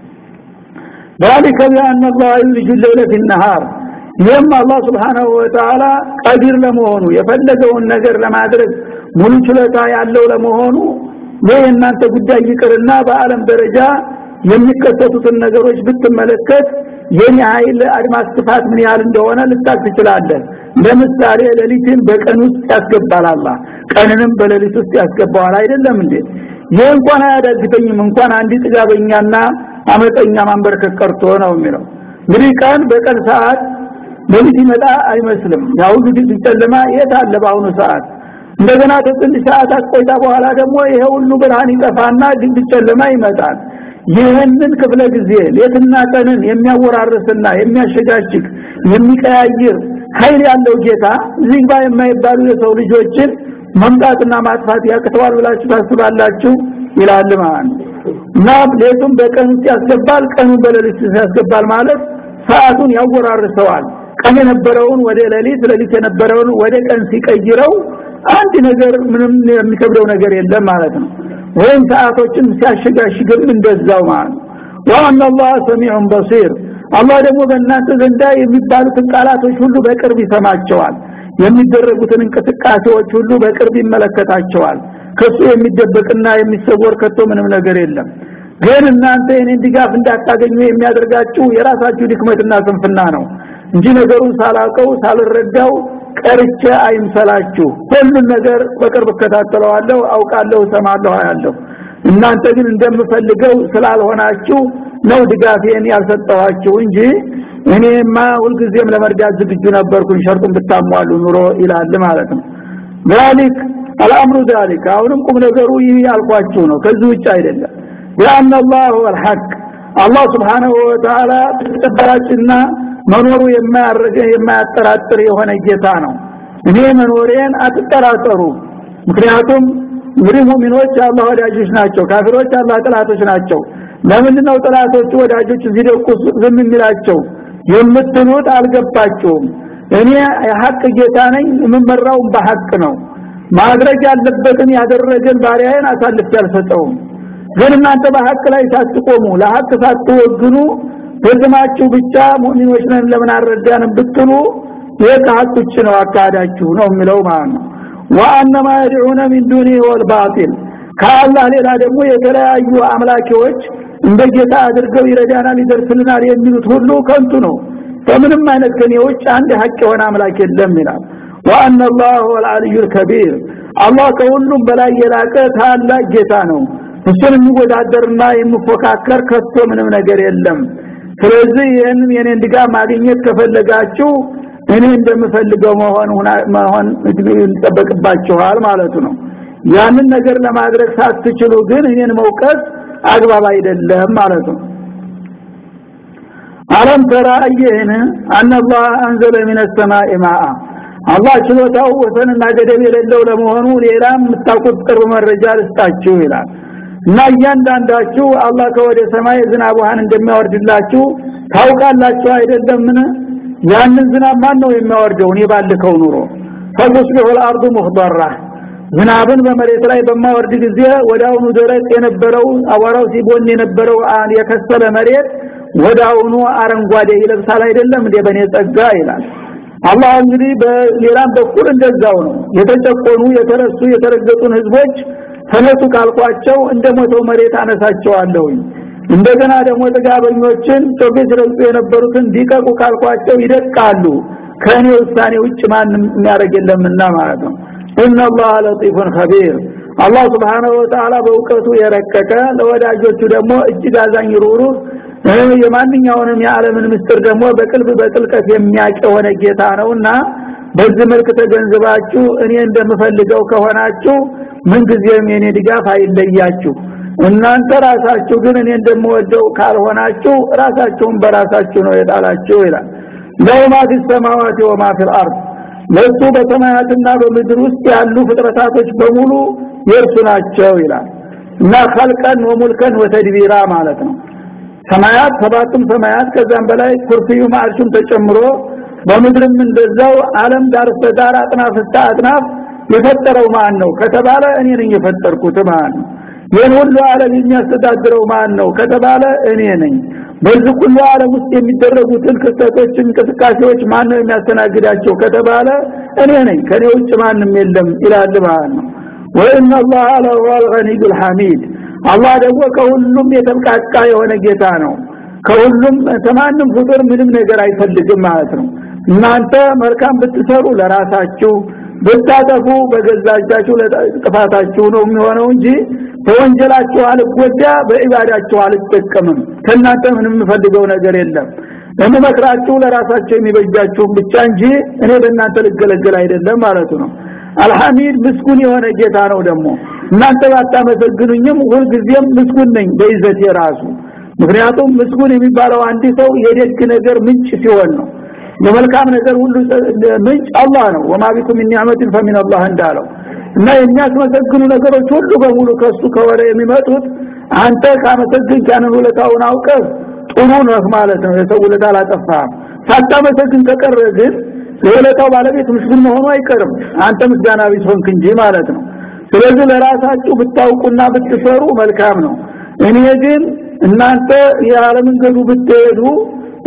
ذلك بأن الله يولج الليل في النهار ይህም አላህ Subhanahu Wa Ta'ala ቀዲር ለመሆኑ የፈለገውን ነገር ለማድረግ ሙሉ ችሎታ ያለው ለመሆኑ ይህ እናንተ ጉዳይ ይቅርና በአለም ደረጃ የሚከሰቱትን ነገሮች ብትመለከት የኔ ኃይል አድማስ ስፋት ምን ያህል እንደሆነ ልታቅ ትችላለህ ለምሳሌ ሌሊትን በቀን ውስጥ ያስገባል አላህ ቀንንም በሌሊት ውስጥ ያስገባዋል አይደለም እንዴ ይህ እንኳን አያዳግተኝም እንኳን አንዲ ጥጋበኛና አመጠኛ ማንበርከክ ቀርቶ ነው የሚለው እንግዲህ ቀን በቀን ሰዓት ሌሊት ይመጣ አይመስልም ያው ሁሉ ጨለማ የት አለ በአሁኑ ሰዓት እንደገና ከትንሽ ሰዓታት ቆይታ በኋላ ደግሞ ይሄ ሁሉ ብርሃን ይጠፋና ድንቅ ጨለማ ይመጣል ይህንን ክፍለ ጊዜ ሌትና ቀንን የሚያወራርስና የሚያሸጋሽግ የሚቀያይር ኃይል ያለው ጌታ እዚህ ጋር የማይባሉ የሰው ልጆችን መምጣትና ማጥፋት ያቅተዋል ብላችሁ ታስባላችሁ ይላል ማለት እና ሌቱም በቀን ውስጥ ያስገባል ቀኑን በሌሊት ያስገባል ማለት ሰዓቱን ያወራርሰዋል ቀን የነበረውን ወደ ሌሊት ሌሊት የነበረውን ወደ ቀን ሲቀይረው አንድ ነገር ምንም የሚከብደው ነገር የለም ማለት ነው ወይም ሰዓቶችን ሲያሸጋሽግም እንደዛው ማለት ነው ወአን አላህ ሰሚዑን በሲር አላህ ደግሞ በእናንተ ዘንዳ የሚባሉትን ቃላቶች ሁሉ በቅርብ ይሰማቸዋል የሚደረጉትን እንቅስቃሴዎች ሁሉ በቅርብ ይመለከታቸዋል ከሱ የሚደበቅና የሚሰወር ከቶ ምንም ነገር የለም ግን እናንተ የኔን ድጋፍ እንዳታገኙ የሚያደርጋችሁ የራሳችሁ ድክመትና ስንፍና ነው እንጂ ነገሩን ሳላቀው ሳልረዳው ቀርቼ አይምሰላችሁ ሁሉን ነገር በቅርብ እከታተለዋለሁ አውቃለሁ ሰማለሁ አያለሁ እናንተ ግን እንደምፈልገው ስላልሆናችሁ ነው ድጋፌን ያልሰጠኋችሁ እንጂ እኔማ ሁልጊዜም ለመርዳት ዝግጁ ነበርኩኝ ሸርጡን ብታሟሉ ኑሮ ይላል ማለት ነው ذلك الامر ذلك አሁንም ቁም ነገሩ ይህ ያልኳችሁ ነው ከዚህ ውጭ አይደለም ያን الله هو الحق አላህ Subhanahu Wa Ta'ala ተጠባጭና መኖሩ የማያረገ የማያጠራጥር የሆነ ጌታ ነው እኔ መኖሬን አትጠራጠሩ ምክንያቱም እንግዲህ ሙእሚኖች አላህ ወዳጆች ናቸው ካፊሮች አላህ ጥላቶች ናቸው ለምንድነው ጥላቶቹ ወዳጆች ሲደቁ ዝም የሚላቸው የምትሉት አልገባቸውም እኔ የሐቅ ጌታ ነኝ የምመራው በሐቅ ነው ማድረግ ያለበትን ያደረገን ባሪያዬን አሳልፍ ያልሰጠውም ግን እናንተ በሐቅ ላይ ሳትቆሙ ለሐቅ ሳትወግኑ በዝማችሁ ብቻ ሙእሚኖች ነን ለምን አረዳንም ብትሉ ይህ ከሐቅ ውጭ ነው አካሄዳችሁ ነው የሚለው ማለት ነው ወአነማ የድዑነ ሚን ዱኒ ወልባጢል ከአላህ ሌላ ደግሞ የተለያዩ አምላኪዎች እንደ ጌታ አድርገው ይረዳናል ይደርስልናል የሚሉት ሁሉ ከንቱ ነው በምንም አይነት ከኔ ውጭ አንድ ሐቅ የሆነ አምላክ የለም ይላል ወአነ አላህ ወልዓልዩ ልከቢር አላህ ከሁሉም በላይ የላቀ ታላቅ ጌታ ነው እሱን የሚወዳደርና የሚፎካከር ከቶ ምንም ነገር የለም ስለዚህ ይህንን የኔን ድጋፍ ማግኘት ከፈለጋችሁ እኔ እንደምፈልገው መሆን መሆን ይጠበቅባችኋል ማለቱ ነው ያንን ነገር ለማድረግ ሳትችሉ ግን እኔን መውቀስ አግባብ አይደለም ማለት ነው አለም ተራ አየህን አነ አላህ አንዘለ ሚነ ሰማይ ማአ አላህ ችሎታው ወሰንና ገደብ የሌለው ለመሆኑ ሌላ የምታውቁት ቅርብ መረጃ ልስጣችሁ ይላል እና እያንዳንዳችሁ አላህ ከወደ ሰማይ ዝናብ ውሃን እንደሚያወርድላችሁ ታውቃላችሁ አይደለምን ያንን ዝናብ ማን ነው የሚያወርደው እኔ ባልከው ኑሮ ፈቱስቢሑ الارض مخضرة ዝናብን በመሬት ላይ በማወርድ ጊዜ ወዳውኑ ደረቅ የነበረው አቧራው ሲቦን የነበረው የከሰለ መሬት ወዳውኑ አረንጓዴ ይለብሳል አይደለም እንደ በኔ ጸጋ ይላል አላህ እንግዲህ በሌላም በኩል እንደዛው ነው የተጨቆኑ የተረሱ የተረገጡን ህዝቦች ተነሱ ካልኳቸው እንደ ሞተው መሬት አነሳቸዋለሁ እንደገና ደግሞ ጥጋበኞችን ጮቤት ረግጡ የነበሩትን ዲቀቁ ካልኳቸው ይደቃሉ ከእኔ ውሳኔ ውጭ ማንም የሚያደርግ የለምና ማለት ነው ኢነ አላህ ለጢፉን ኸቢር አላህ ስብሓንሁ ወተዓላ በእውቀቱ የረቀቀ ለወዳጆቹ ደግሞ እጅግ አዛኝ ሩሩህ የማንኛውንም የዓለምን ምስጢር ደግሞ በቅልብ በጥልቀት የሚያውቅ የሆነ ጌታ ነውና በዚህ መልክ ተገንዝባችሁ እኔ እንደምፈልገው ከሆናችሁ ምንጊዜም የኔ ድጋፍ አይለያችሁ እናንተ ራሳችሁ ግን እኔ እንደምወደው ካልሆናችሁ ራሳችሁን በራሳችሁ ነው የጣላችሁ ይላል ለውማ ፊ ሰማዋት ወማ ፊል አርድ ለሱ በሰማያትና በምድር ውስጥ ያሉ ፍጥረታቶች በሙሉ የእርሱ ናቸው ይላል እና ኸልቀን ወሙልከን ወተድቢራ ማለት ነው ሰማያት ሰባቱም ሰማያት ከዛም በላይ ኩርሲዩ ማርሹም ተጨምሮ በምድርም እንደዛው ዓለም ዳር እስከ ዳር አጥናፍ እስከ አጥናፍ የፈጠረው ማን ነው ከተባለ እኔ ነኝ የፈጠርኩት ማን ነው ይህን ሁሉ ዓለም የሚያስተዳድረው ማን ነው ከተባለ እኔ ነኝ በዚህ ሁሉ ዓለም ውስጥ የሚደረጉትን ክስተቶች እንቅስቃሴዎች ማን ነው የሚያስተናግዳቸው ከተባለ እኔ ነኝ ከኔ ውጭ ማንም የለም ይላል ማለት ነው ወኢነ አላህ ለሁወ አልገኒዩ አልሐሚድ አላህ ደግሞ ከሁሉም የተብቃቃ የሆነ ጌታ ነው ከሁሉም ተማንም ፍጡር ምንም ነገር አይፈልግም ማለት ነው እናንተ መልካም ብትሰሩ ለራሳችሁ ብታጠፉ በገዛ እጃችሁ ጥፋታችሁ ነው የሚሆነው እንጂ በወንጀላችሁ አልጎዳ በኢባዳችሁ አልጠቀምም ከእናንተ ምንም የምፈልገው ነገር የለም ለምመክራችሁ ለራሳቸው የሚበጃችሁን ብቻ እንጂ እኔ በእናንተ ልገለገል አይደለም ማለቱ ነው አልሐሚድ ምስጉን የሆነ ጌታ ነው ደግሞ እናንተ ባታመሰግኑኝም ሁልጊዜም ምስጉን ነኝ በይዘት የራሱ ምክንያቱም ምስጉን የሚባለው አንድ ሰው የደግ ነገር ምንጭ ሲሆን ነው የመልካም ነገር ሁሉ ምንጭ አላህ ነው ወማ ቢኩም ሚን ኒዕመቲን ፈሚን አላህ እንዳለው እና የሚያስመሰግኑ ነገሮች ሁሉ በሙሉ ከሱ ከወረ የሚመጡት አንተ ካመሰግን ያንን ውለታውን አውቀህ ጥሩ ነህ ማለት ነው የሰው ውለታ አላጠፋህም ሳታመሰግን ከቀረ ግን የውለታው ባለቤት ምስጉን መሆኑ አይቀርም አንተ ምስጋና ቢስ ሆንክ እንጂ ማለት ነው ስለዚህ ለራሳችሁ ብታውቁና ብትሰሩ መልካም ነው እኔ ግን እናንተ ያለመንገዱ ብትሄዱ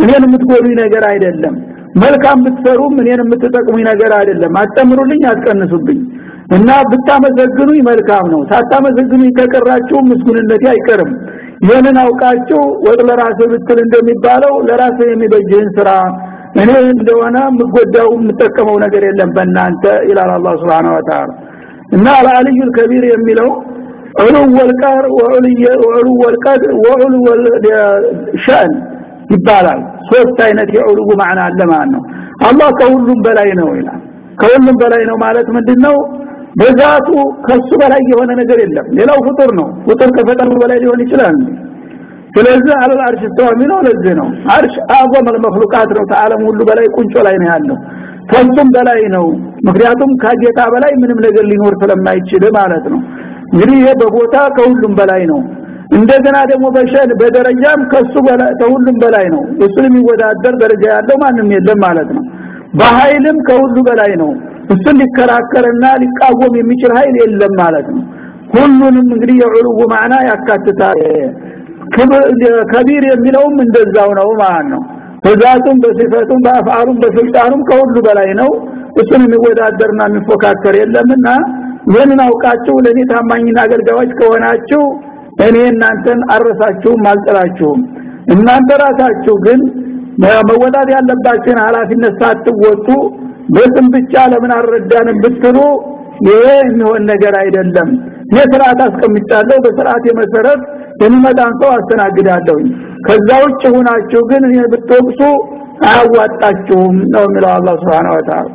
እኔን የምትጎዱኝ ነገር አይደለም መልካም ብትሰሩም እኔን የምትጠቅሙኝ ነገር አይደለም አጨምሩልኝ አትቀንሱብኝ እና ብታመሰግኑኝ መልካም ነው ሳታመሰግኑኝ ከቀራችሁ ምስጉንነቴ አይቀርም ይህንን አውቃችሁ ወጥ ለራስህ ብትል እንደሚባለው ለራስህ የሚበጅህን ስራ እኔ እንደሆነ የምጎዳው የምጠቀመው ነገር የለም በእናንተ ይላል አላህ Subhanahu Wa Ta'ala እና አልዓልዩ ከቢር የሚለው ዑሉ ወልቀር ወዑሉ ወልቀድ ወዑሉ ወልሸን ይባላል ሶስት አይነት የዑሉ ማዕና አለ ማለት ነው አላህ ከሁሉም በላይ ነው ይላል ከሁሉም በላይ ነው ማለት ምንድነው በዛቱ ከሱ በላይ የሆነ ነገር የለም ሌላው ፍጡር ነው ፍጡር ከፈጠሩ በላይ ሊሆን ይችላል ስለዚህ አለ አርሽ ተዋሚነው ለዚህ ነው አርሽ አጓም المخلوقات ነው ተዓለም ሁሉ በላይ ቁንጮ ላይ ነው ያለው ከሱም በላይ ነው ምክንያቱም ከጌታ በላይ ምንም ነገር ሊኖር ስለማይችል ማለት ነው እንግዲህ ይሄ በቦታ ከሁሉም በላይ ነው እንደገና ደግሞ በሸን በደረጃም ከሱ በላይ ከሁሉም በላይ ነው እሱን የሚወዳደር ደረጃ ያለው ማንም የለም ማለት ነው በኃይልም ከሁሉ በላይ ነው እሱን ሊከራከርና ሊቃወም የሚችል ኃይል የለም ማለት ነው ሁሉንም እንግዲህ የዑሉ ማዕና ያካትታል ከቢር የሚለውም እንደዛው ነው ማለት ነው በዛቱም በሲፈቱም በአፍዓሉም በስልጣኑም ከሁሉ በላይ ነው እሱን የሚወዳደርና የሚፎካከር የለምና ይህንን አውቃችሁ ለኔ ታማኝና አገልጋዮች ከሆናችሁ እኔ እናንተን አረሳችሁም አልጥላችሁም እናንተ ራሳችሁ ግን መወጣት ያለባችሁን ኃላፊነት ሳትወጡ በስም ብቻ ለምን አልረዳንም ብትሉ ይሄ የሚሆን ነገር አይደለም እኔ ስርዓት አስቀምጫለሁ በስርዓት የመሰረት የሚመጣን ሰው አስተናግዳለሁ ከዛ ውጭ ሆናችሁ ግን እኔ ብትወቅሱ አያዋጣችሁም ነው የሚለው አላህ Subhanahu Wa Ta'ala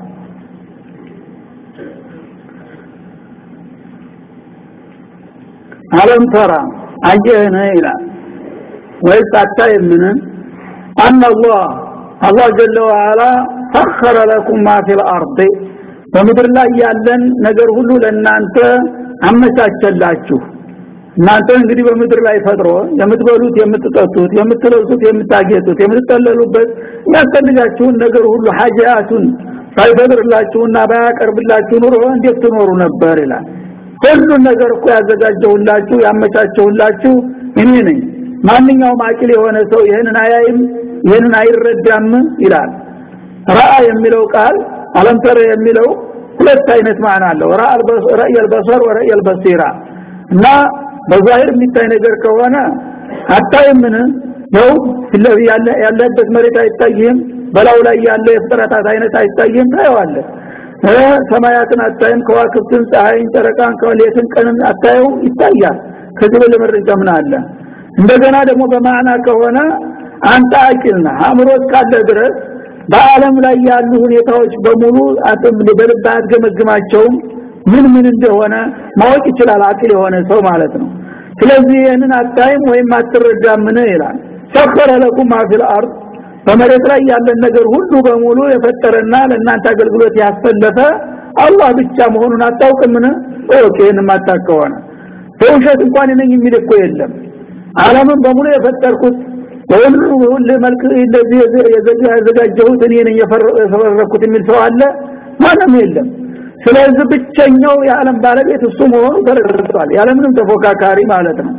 አለም ተራ አየህነ ይላል ወይስ አታይምን አን አላህ አላህ ጀለ ወዓላ ሰኸረ ለኩም ማ ፊል አርድ በምድር ላይ ያለን ነገር ሁሉ ለናንተ አመቻቸላችሁ እናንተ እንግዲህ በምድር ላይ ፈጥሮ የምትበሉት የምትጠጡት የምትለብሱት የምታጌጡት የምትጠለሉበት ያስፈልጋችሁን ነገር ሁሉ ሐጃቱን ባይፈጥርላችሁና ባያቀርብላችሁ ኑሮ እንዴት ትኖሩ ነበር ይላል ሁሉን ነገር እኮ ያዘጋጀሁላችሁ ያመቻቸሁላችሁ እኔ ነኝ ማንኛውም አቂል የሆነ ሰው ይህንን አያይም ይህንን አይረዳም ይላል ራአ የሚለው ቃል አለምተረ የሚለው ሁለት አይነት ማዕና አለው ረእየል በሰር ወረእየል በሲራ እና በዛሂር የሚታይ ነገር ከሆነ አታይምን ነው ያለበት መሬት አይታይም በላው ላይ ያለ የፍጥረታት አይነት አይታይም ታየዋለህ ሰማያትን አታይም ከዋክብትን ፀሐይን ጨረቃን ከሌትን ቀንን አታየው ይታያል ከዚህ በለ መረጃ ምን አለ እንደገና ደግሞ በማዕና ከሆነ አንተ አቂልና አእምሮት ካለ ድረስ በአለም ላይ ያሉ ሁኔታዎች በሙሉ አጥም በልብ አትገመግማቸውም ምን ምን እንደሆነ ማወቅ ይችላል አቂል የሆነ ሰው ማለት ነው ስለዚህ ይህንን አታይም ወይም አትረዳምን ይላል ሰከረ ለኩም ማፊል አርድ በመሬት ላይ ያለን ነገር ሁሉ በሙሉ የፈጠረና ለእናንተ አገልግሎት ያሰለፈ አላህ ብቻ መሆኑን አታውቅምን ኦኬ ይህን ማታከሆነ በውሸት እንኳን ነኝ የሚል እኮ የለም ዓለምን በሙሉ የፈጠርኩት በሁሉ ሁሉ መልክ እንደዚህ ያዘጋጀሁት እኔ ነኝ የፈረኩት የሚል ሰው አለ ማንም የለም ስለዚህ ብቸኛው የዓለም ባለቤት እሱ መሆኑ ተረድቷል ያለምንም ተፎካካሪ ማለት ነው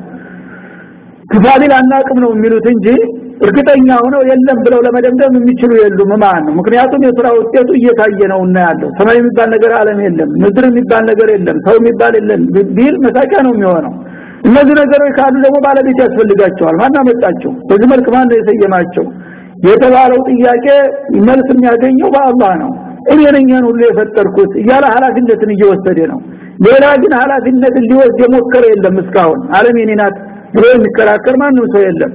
ክፋቢል አናቅም ነው የሚሉት እንጂ እርግጠኛ ሆነው የለም ብለው ለመደምደም የሚችሉ የሉም ማለት ነው ምክንያቱም የስራ ውጤቱ እየታየ ነው እና ያለው ሰማይ የሚባል ነገር ዓለም የለም ምድር የሚባል ነገር የለም ሰው የሚባል የለም ቢል መሳቂያ ነው የሚሆነው እነዚህ ነገሮች ካሉ ደግሞ ባለቤት ያስፈልጋቸዋል ማን አመጣቸው በዚህ መልክ ማን ነው የሰየማቸው የተባለው ጥያቄ መልስ የሚያገኘው በአላህ ነው እኔ ነኝ ሁሉ የፈጠርኩት እያለ ኃላፊነትን እየወሰደ ነው ሌላ ግን ኃላፊነትን ሊወስድ የሞከረ የለም እስካሁን ዓለም የኔ ናት ብሎ የሚከራከር ማንም ሰው የለም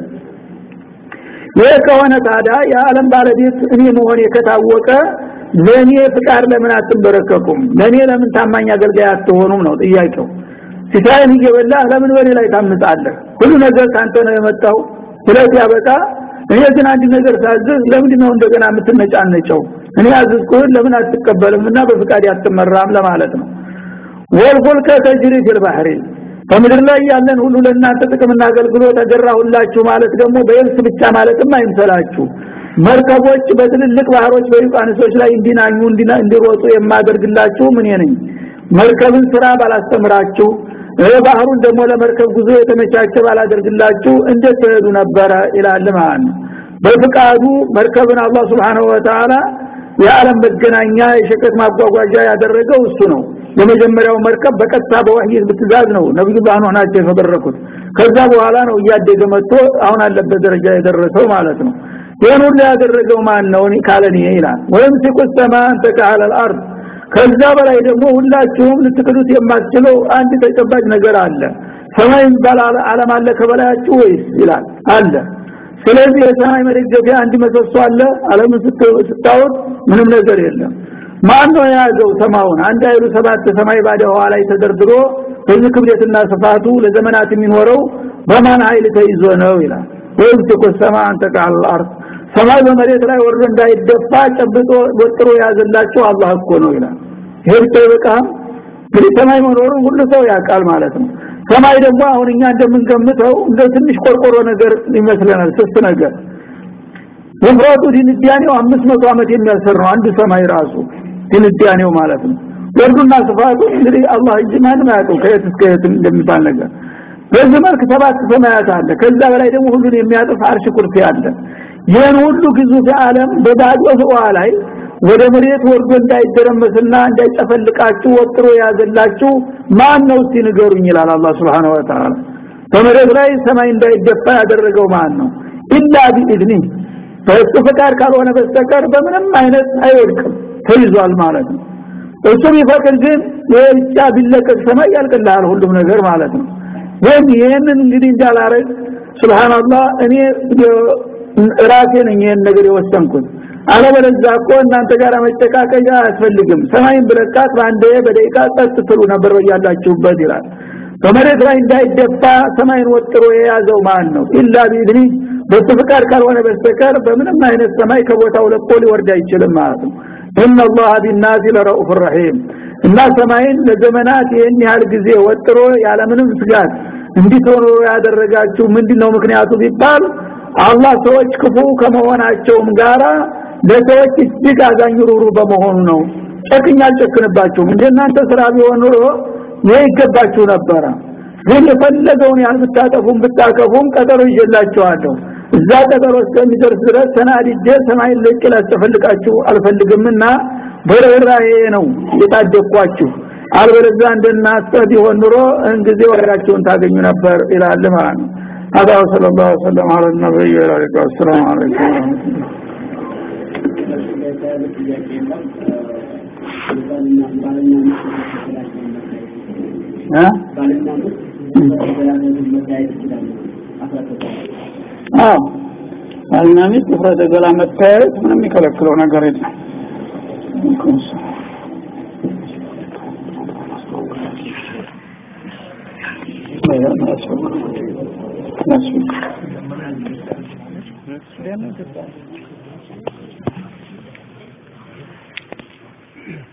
ይህ ከሆነ ታዲያ የዓለም ባለቤት እኔ መሆኔ ከታወቀ ለእኔ ፍቃድ ለምን አትንበረከኩም ለእኔ ለምን ታማኝ አገልጋይ አትሆኑም ነው ጥያቄው ሲሳይን እየበላህ ለምን በኔ ላይ ታምጻለህ ሁሉ ነገር ካንተ ነው የመጣው ስለዚህ ያበቃ እኔ ግን አንድ ነገር ሳዝዝ ለምንድን ነው እንደገና የምትነጫነጨው እኔ አዝዝኩህን ለምን አትቀበልምና በፍቃድ አትመራም ለማለት ነው ወልፉልከ ተጅሪ ፊል ባህሪ በምድር ላይ ያለን ሁሉ ለእናንተ ጥቅምና አገልግሎት ተገራሁላችሁ ማለት ደግሞ በየብስ ብቻ ማለትም አይምሰላችሁ መርከቦች በትልልቅ ባህሮች በዩቃንሶች ላይ እንዲናኙ እንዲሮጡ የማደርግላችሁ ምን ነኝ መርከብን ስራ ባላስተምራችሁ ባህሩን ደግሞ ለመርከብ ጉዞ የተመቻቸ ባላደርግላችሁ እንዴት ትሄዱ ነበረ ይላል ማለት ነው በፍቃዱ መርከብን አላህ Subhanahu Wa Ta'ala የዓለም መገናኛ የሸቀጥ ማጓጓዣ ያደረገው እሱ ነው የመጀመሪያው መርከብ በቀጥታ በወህይ ብትዛዝ ነው ነብዩላህ ኑህ ናቸው የተበረኩት ከዛ በኋላ ነው እያደገ መጥቶ አሁን አለበት ደረጃ የደረሰው ማለት ነው ይሄን ሁሉ ያደረገው ማን ነው ካለኒ ይላል ወይም ሲቁሰማ አንተ ካለ الارض ከዛ በላይ ደግሞ ሁላችሁም ልትክዱት የማትችለው አንድ ተጨባጭ ነገር አለ ሰማይ ባላለ ዓለም አለ ከበላያችሁ ወይስ ይላል አለ ስለዚህ የሰማይ መደገፊያ አንድ መሰሶ አለ ዓለምን ስታወት ምንም ነገር የለም ማን ነው የያዘው ሰማውን አንድ አይሉ ሰባት ሰማይ ባደ ውሃ ላይ ተደርድሮ በዚህ ክብደትና ስፋቱ ለዘመናት የሚኖረው በማን ኃይል ተይዞ ነው ይላል ወይም ተቆሰማ አንተ ቃል አርድ ሰማይ በመሬት ላይ ወርዶ እንዳይደፋ ጨብጦ ወጥሮ ያዘላቸው አላህ እኮ ነው ይላል ይሄ በቃም እንግዲህ ሰማይ መኖሩን ሁሉ ሰው ያውቃል ማለት ነው ሰማይ ደግሞ አሁን እኛ እንደምንገምተው እንደ ትንሽ ቆርቆሮ ነገር ይመስለናል ስስ ነገር ወፍራቱ ድንዳኔው 500 ዓመት የሚያሰር ነው አንድ ሰማይ ራሱ ድንዳኔው ማለት ነው ወርዱና ስፋቱ እንግዲህ አላህ እንጂ ማንም አያውቀው ከየት እስከ የት እንደሚባል ነገር በዚህ መልክ ሰባት ሰማያት አለ ከዛ በላይ ደግሞ ሁሉን የሚያጥፍ አርሽ ኩርሲ አለ ይህን ሁሉ ግዙፍ ዓለም በባዶ ህዋ ላይ ወደ መሬት ወርዶ እንዳይደረመስና እንዳይጨፈልቃችሁ ወጥሮ ያዘላችሁ ማን ነው እስቲ ንገሩኝ ይላል አላህ Subhanahu Wa Ta'ala በመሬት ላይ ሰማይ እንዳይደፋ ያደረገው ማን ነው ኢላ ቢኢዝኒ በእሱ ፈቃድ ካልሆነ በስተቀር በምንም አይነት አይወድቅም ተይዟል ማለት ነው እሱ ቢፈቅድ ግን የብቻ ቢለቀቅ ሰማይ ያልቅልሃል ሁሉም ነገር ማለት ነው ወይም ይህንን እንግዲህ እንዳላረግ ሱብሃንአላህ እኔ ራሴ ነኝ ይህን ነገር የወሰንኩት አለበለዚያ እኮ እናንተ ጋር መጨቃቀያ አያስፈልግም ሰማይን ብለቃት በአንድ በደቂቃ ጸጥ ትሉ ነበር ያላችሁበት ይላል በመሬት ላይ እንዳይደፋ ሰማይን ወጥሮ የያዘው ማን ነው ኢላ ቢኢዝኒ በሱ ፍቃድ ካልሆነ በስተቀር በምንም አይነት ሰማይ ከቦታው ለቆ ሊወርድ አይችልም ማለት ነው ان الله بالناس لرؤوف رحيم እና ሰማይን ለዘመናት ይህን ያህል ጊዜ ወጥሮ ያለምንም ስጋት እንዲትሆኑ ያደረጋችሁ ምንድነው ምክንያቱ ቢባል አላህ ሰዎች ክፉ ከመሆናቸውም ጋራ ለሰዎች እጅግ አዛኝ ሩሩ በመሆኑ ነው ጨክኛ አልጨክንባችሁም እንደናንተ ስራ ቢሆን ኑሮ ይሄ ይገባችሁ ነበረ ግን የፈለገውን ያህል ብታጠፉም ብታከፉም ቀጠሮ ይዤላችኋለሁ እዛ ቀጠሮ እስከሚደርስ ድረስ ተናድጄ ሰማይን ለቅ ላስተፈልቃችሁ አልፈልግምና በርህራሄ ነው የታደኳችሁ አልበለዚያ እንደናንተ ቢሆን ኑሮ እንጊዜ ወራችሁን ታገኙ ነበር ይላል ማለት ነው هذا صلى الله وسلم على النبي وعلى اله والسلام عليكم ورحمه الله አዎ ባልና ሚስት ፍረተ ገላ መታየት ምንም የሚከለክለው ነገር የለም That's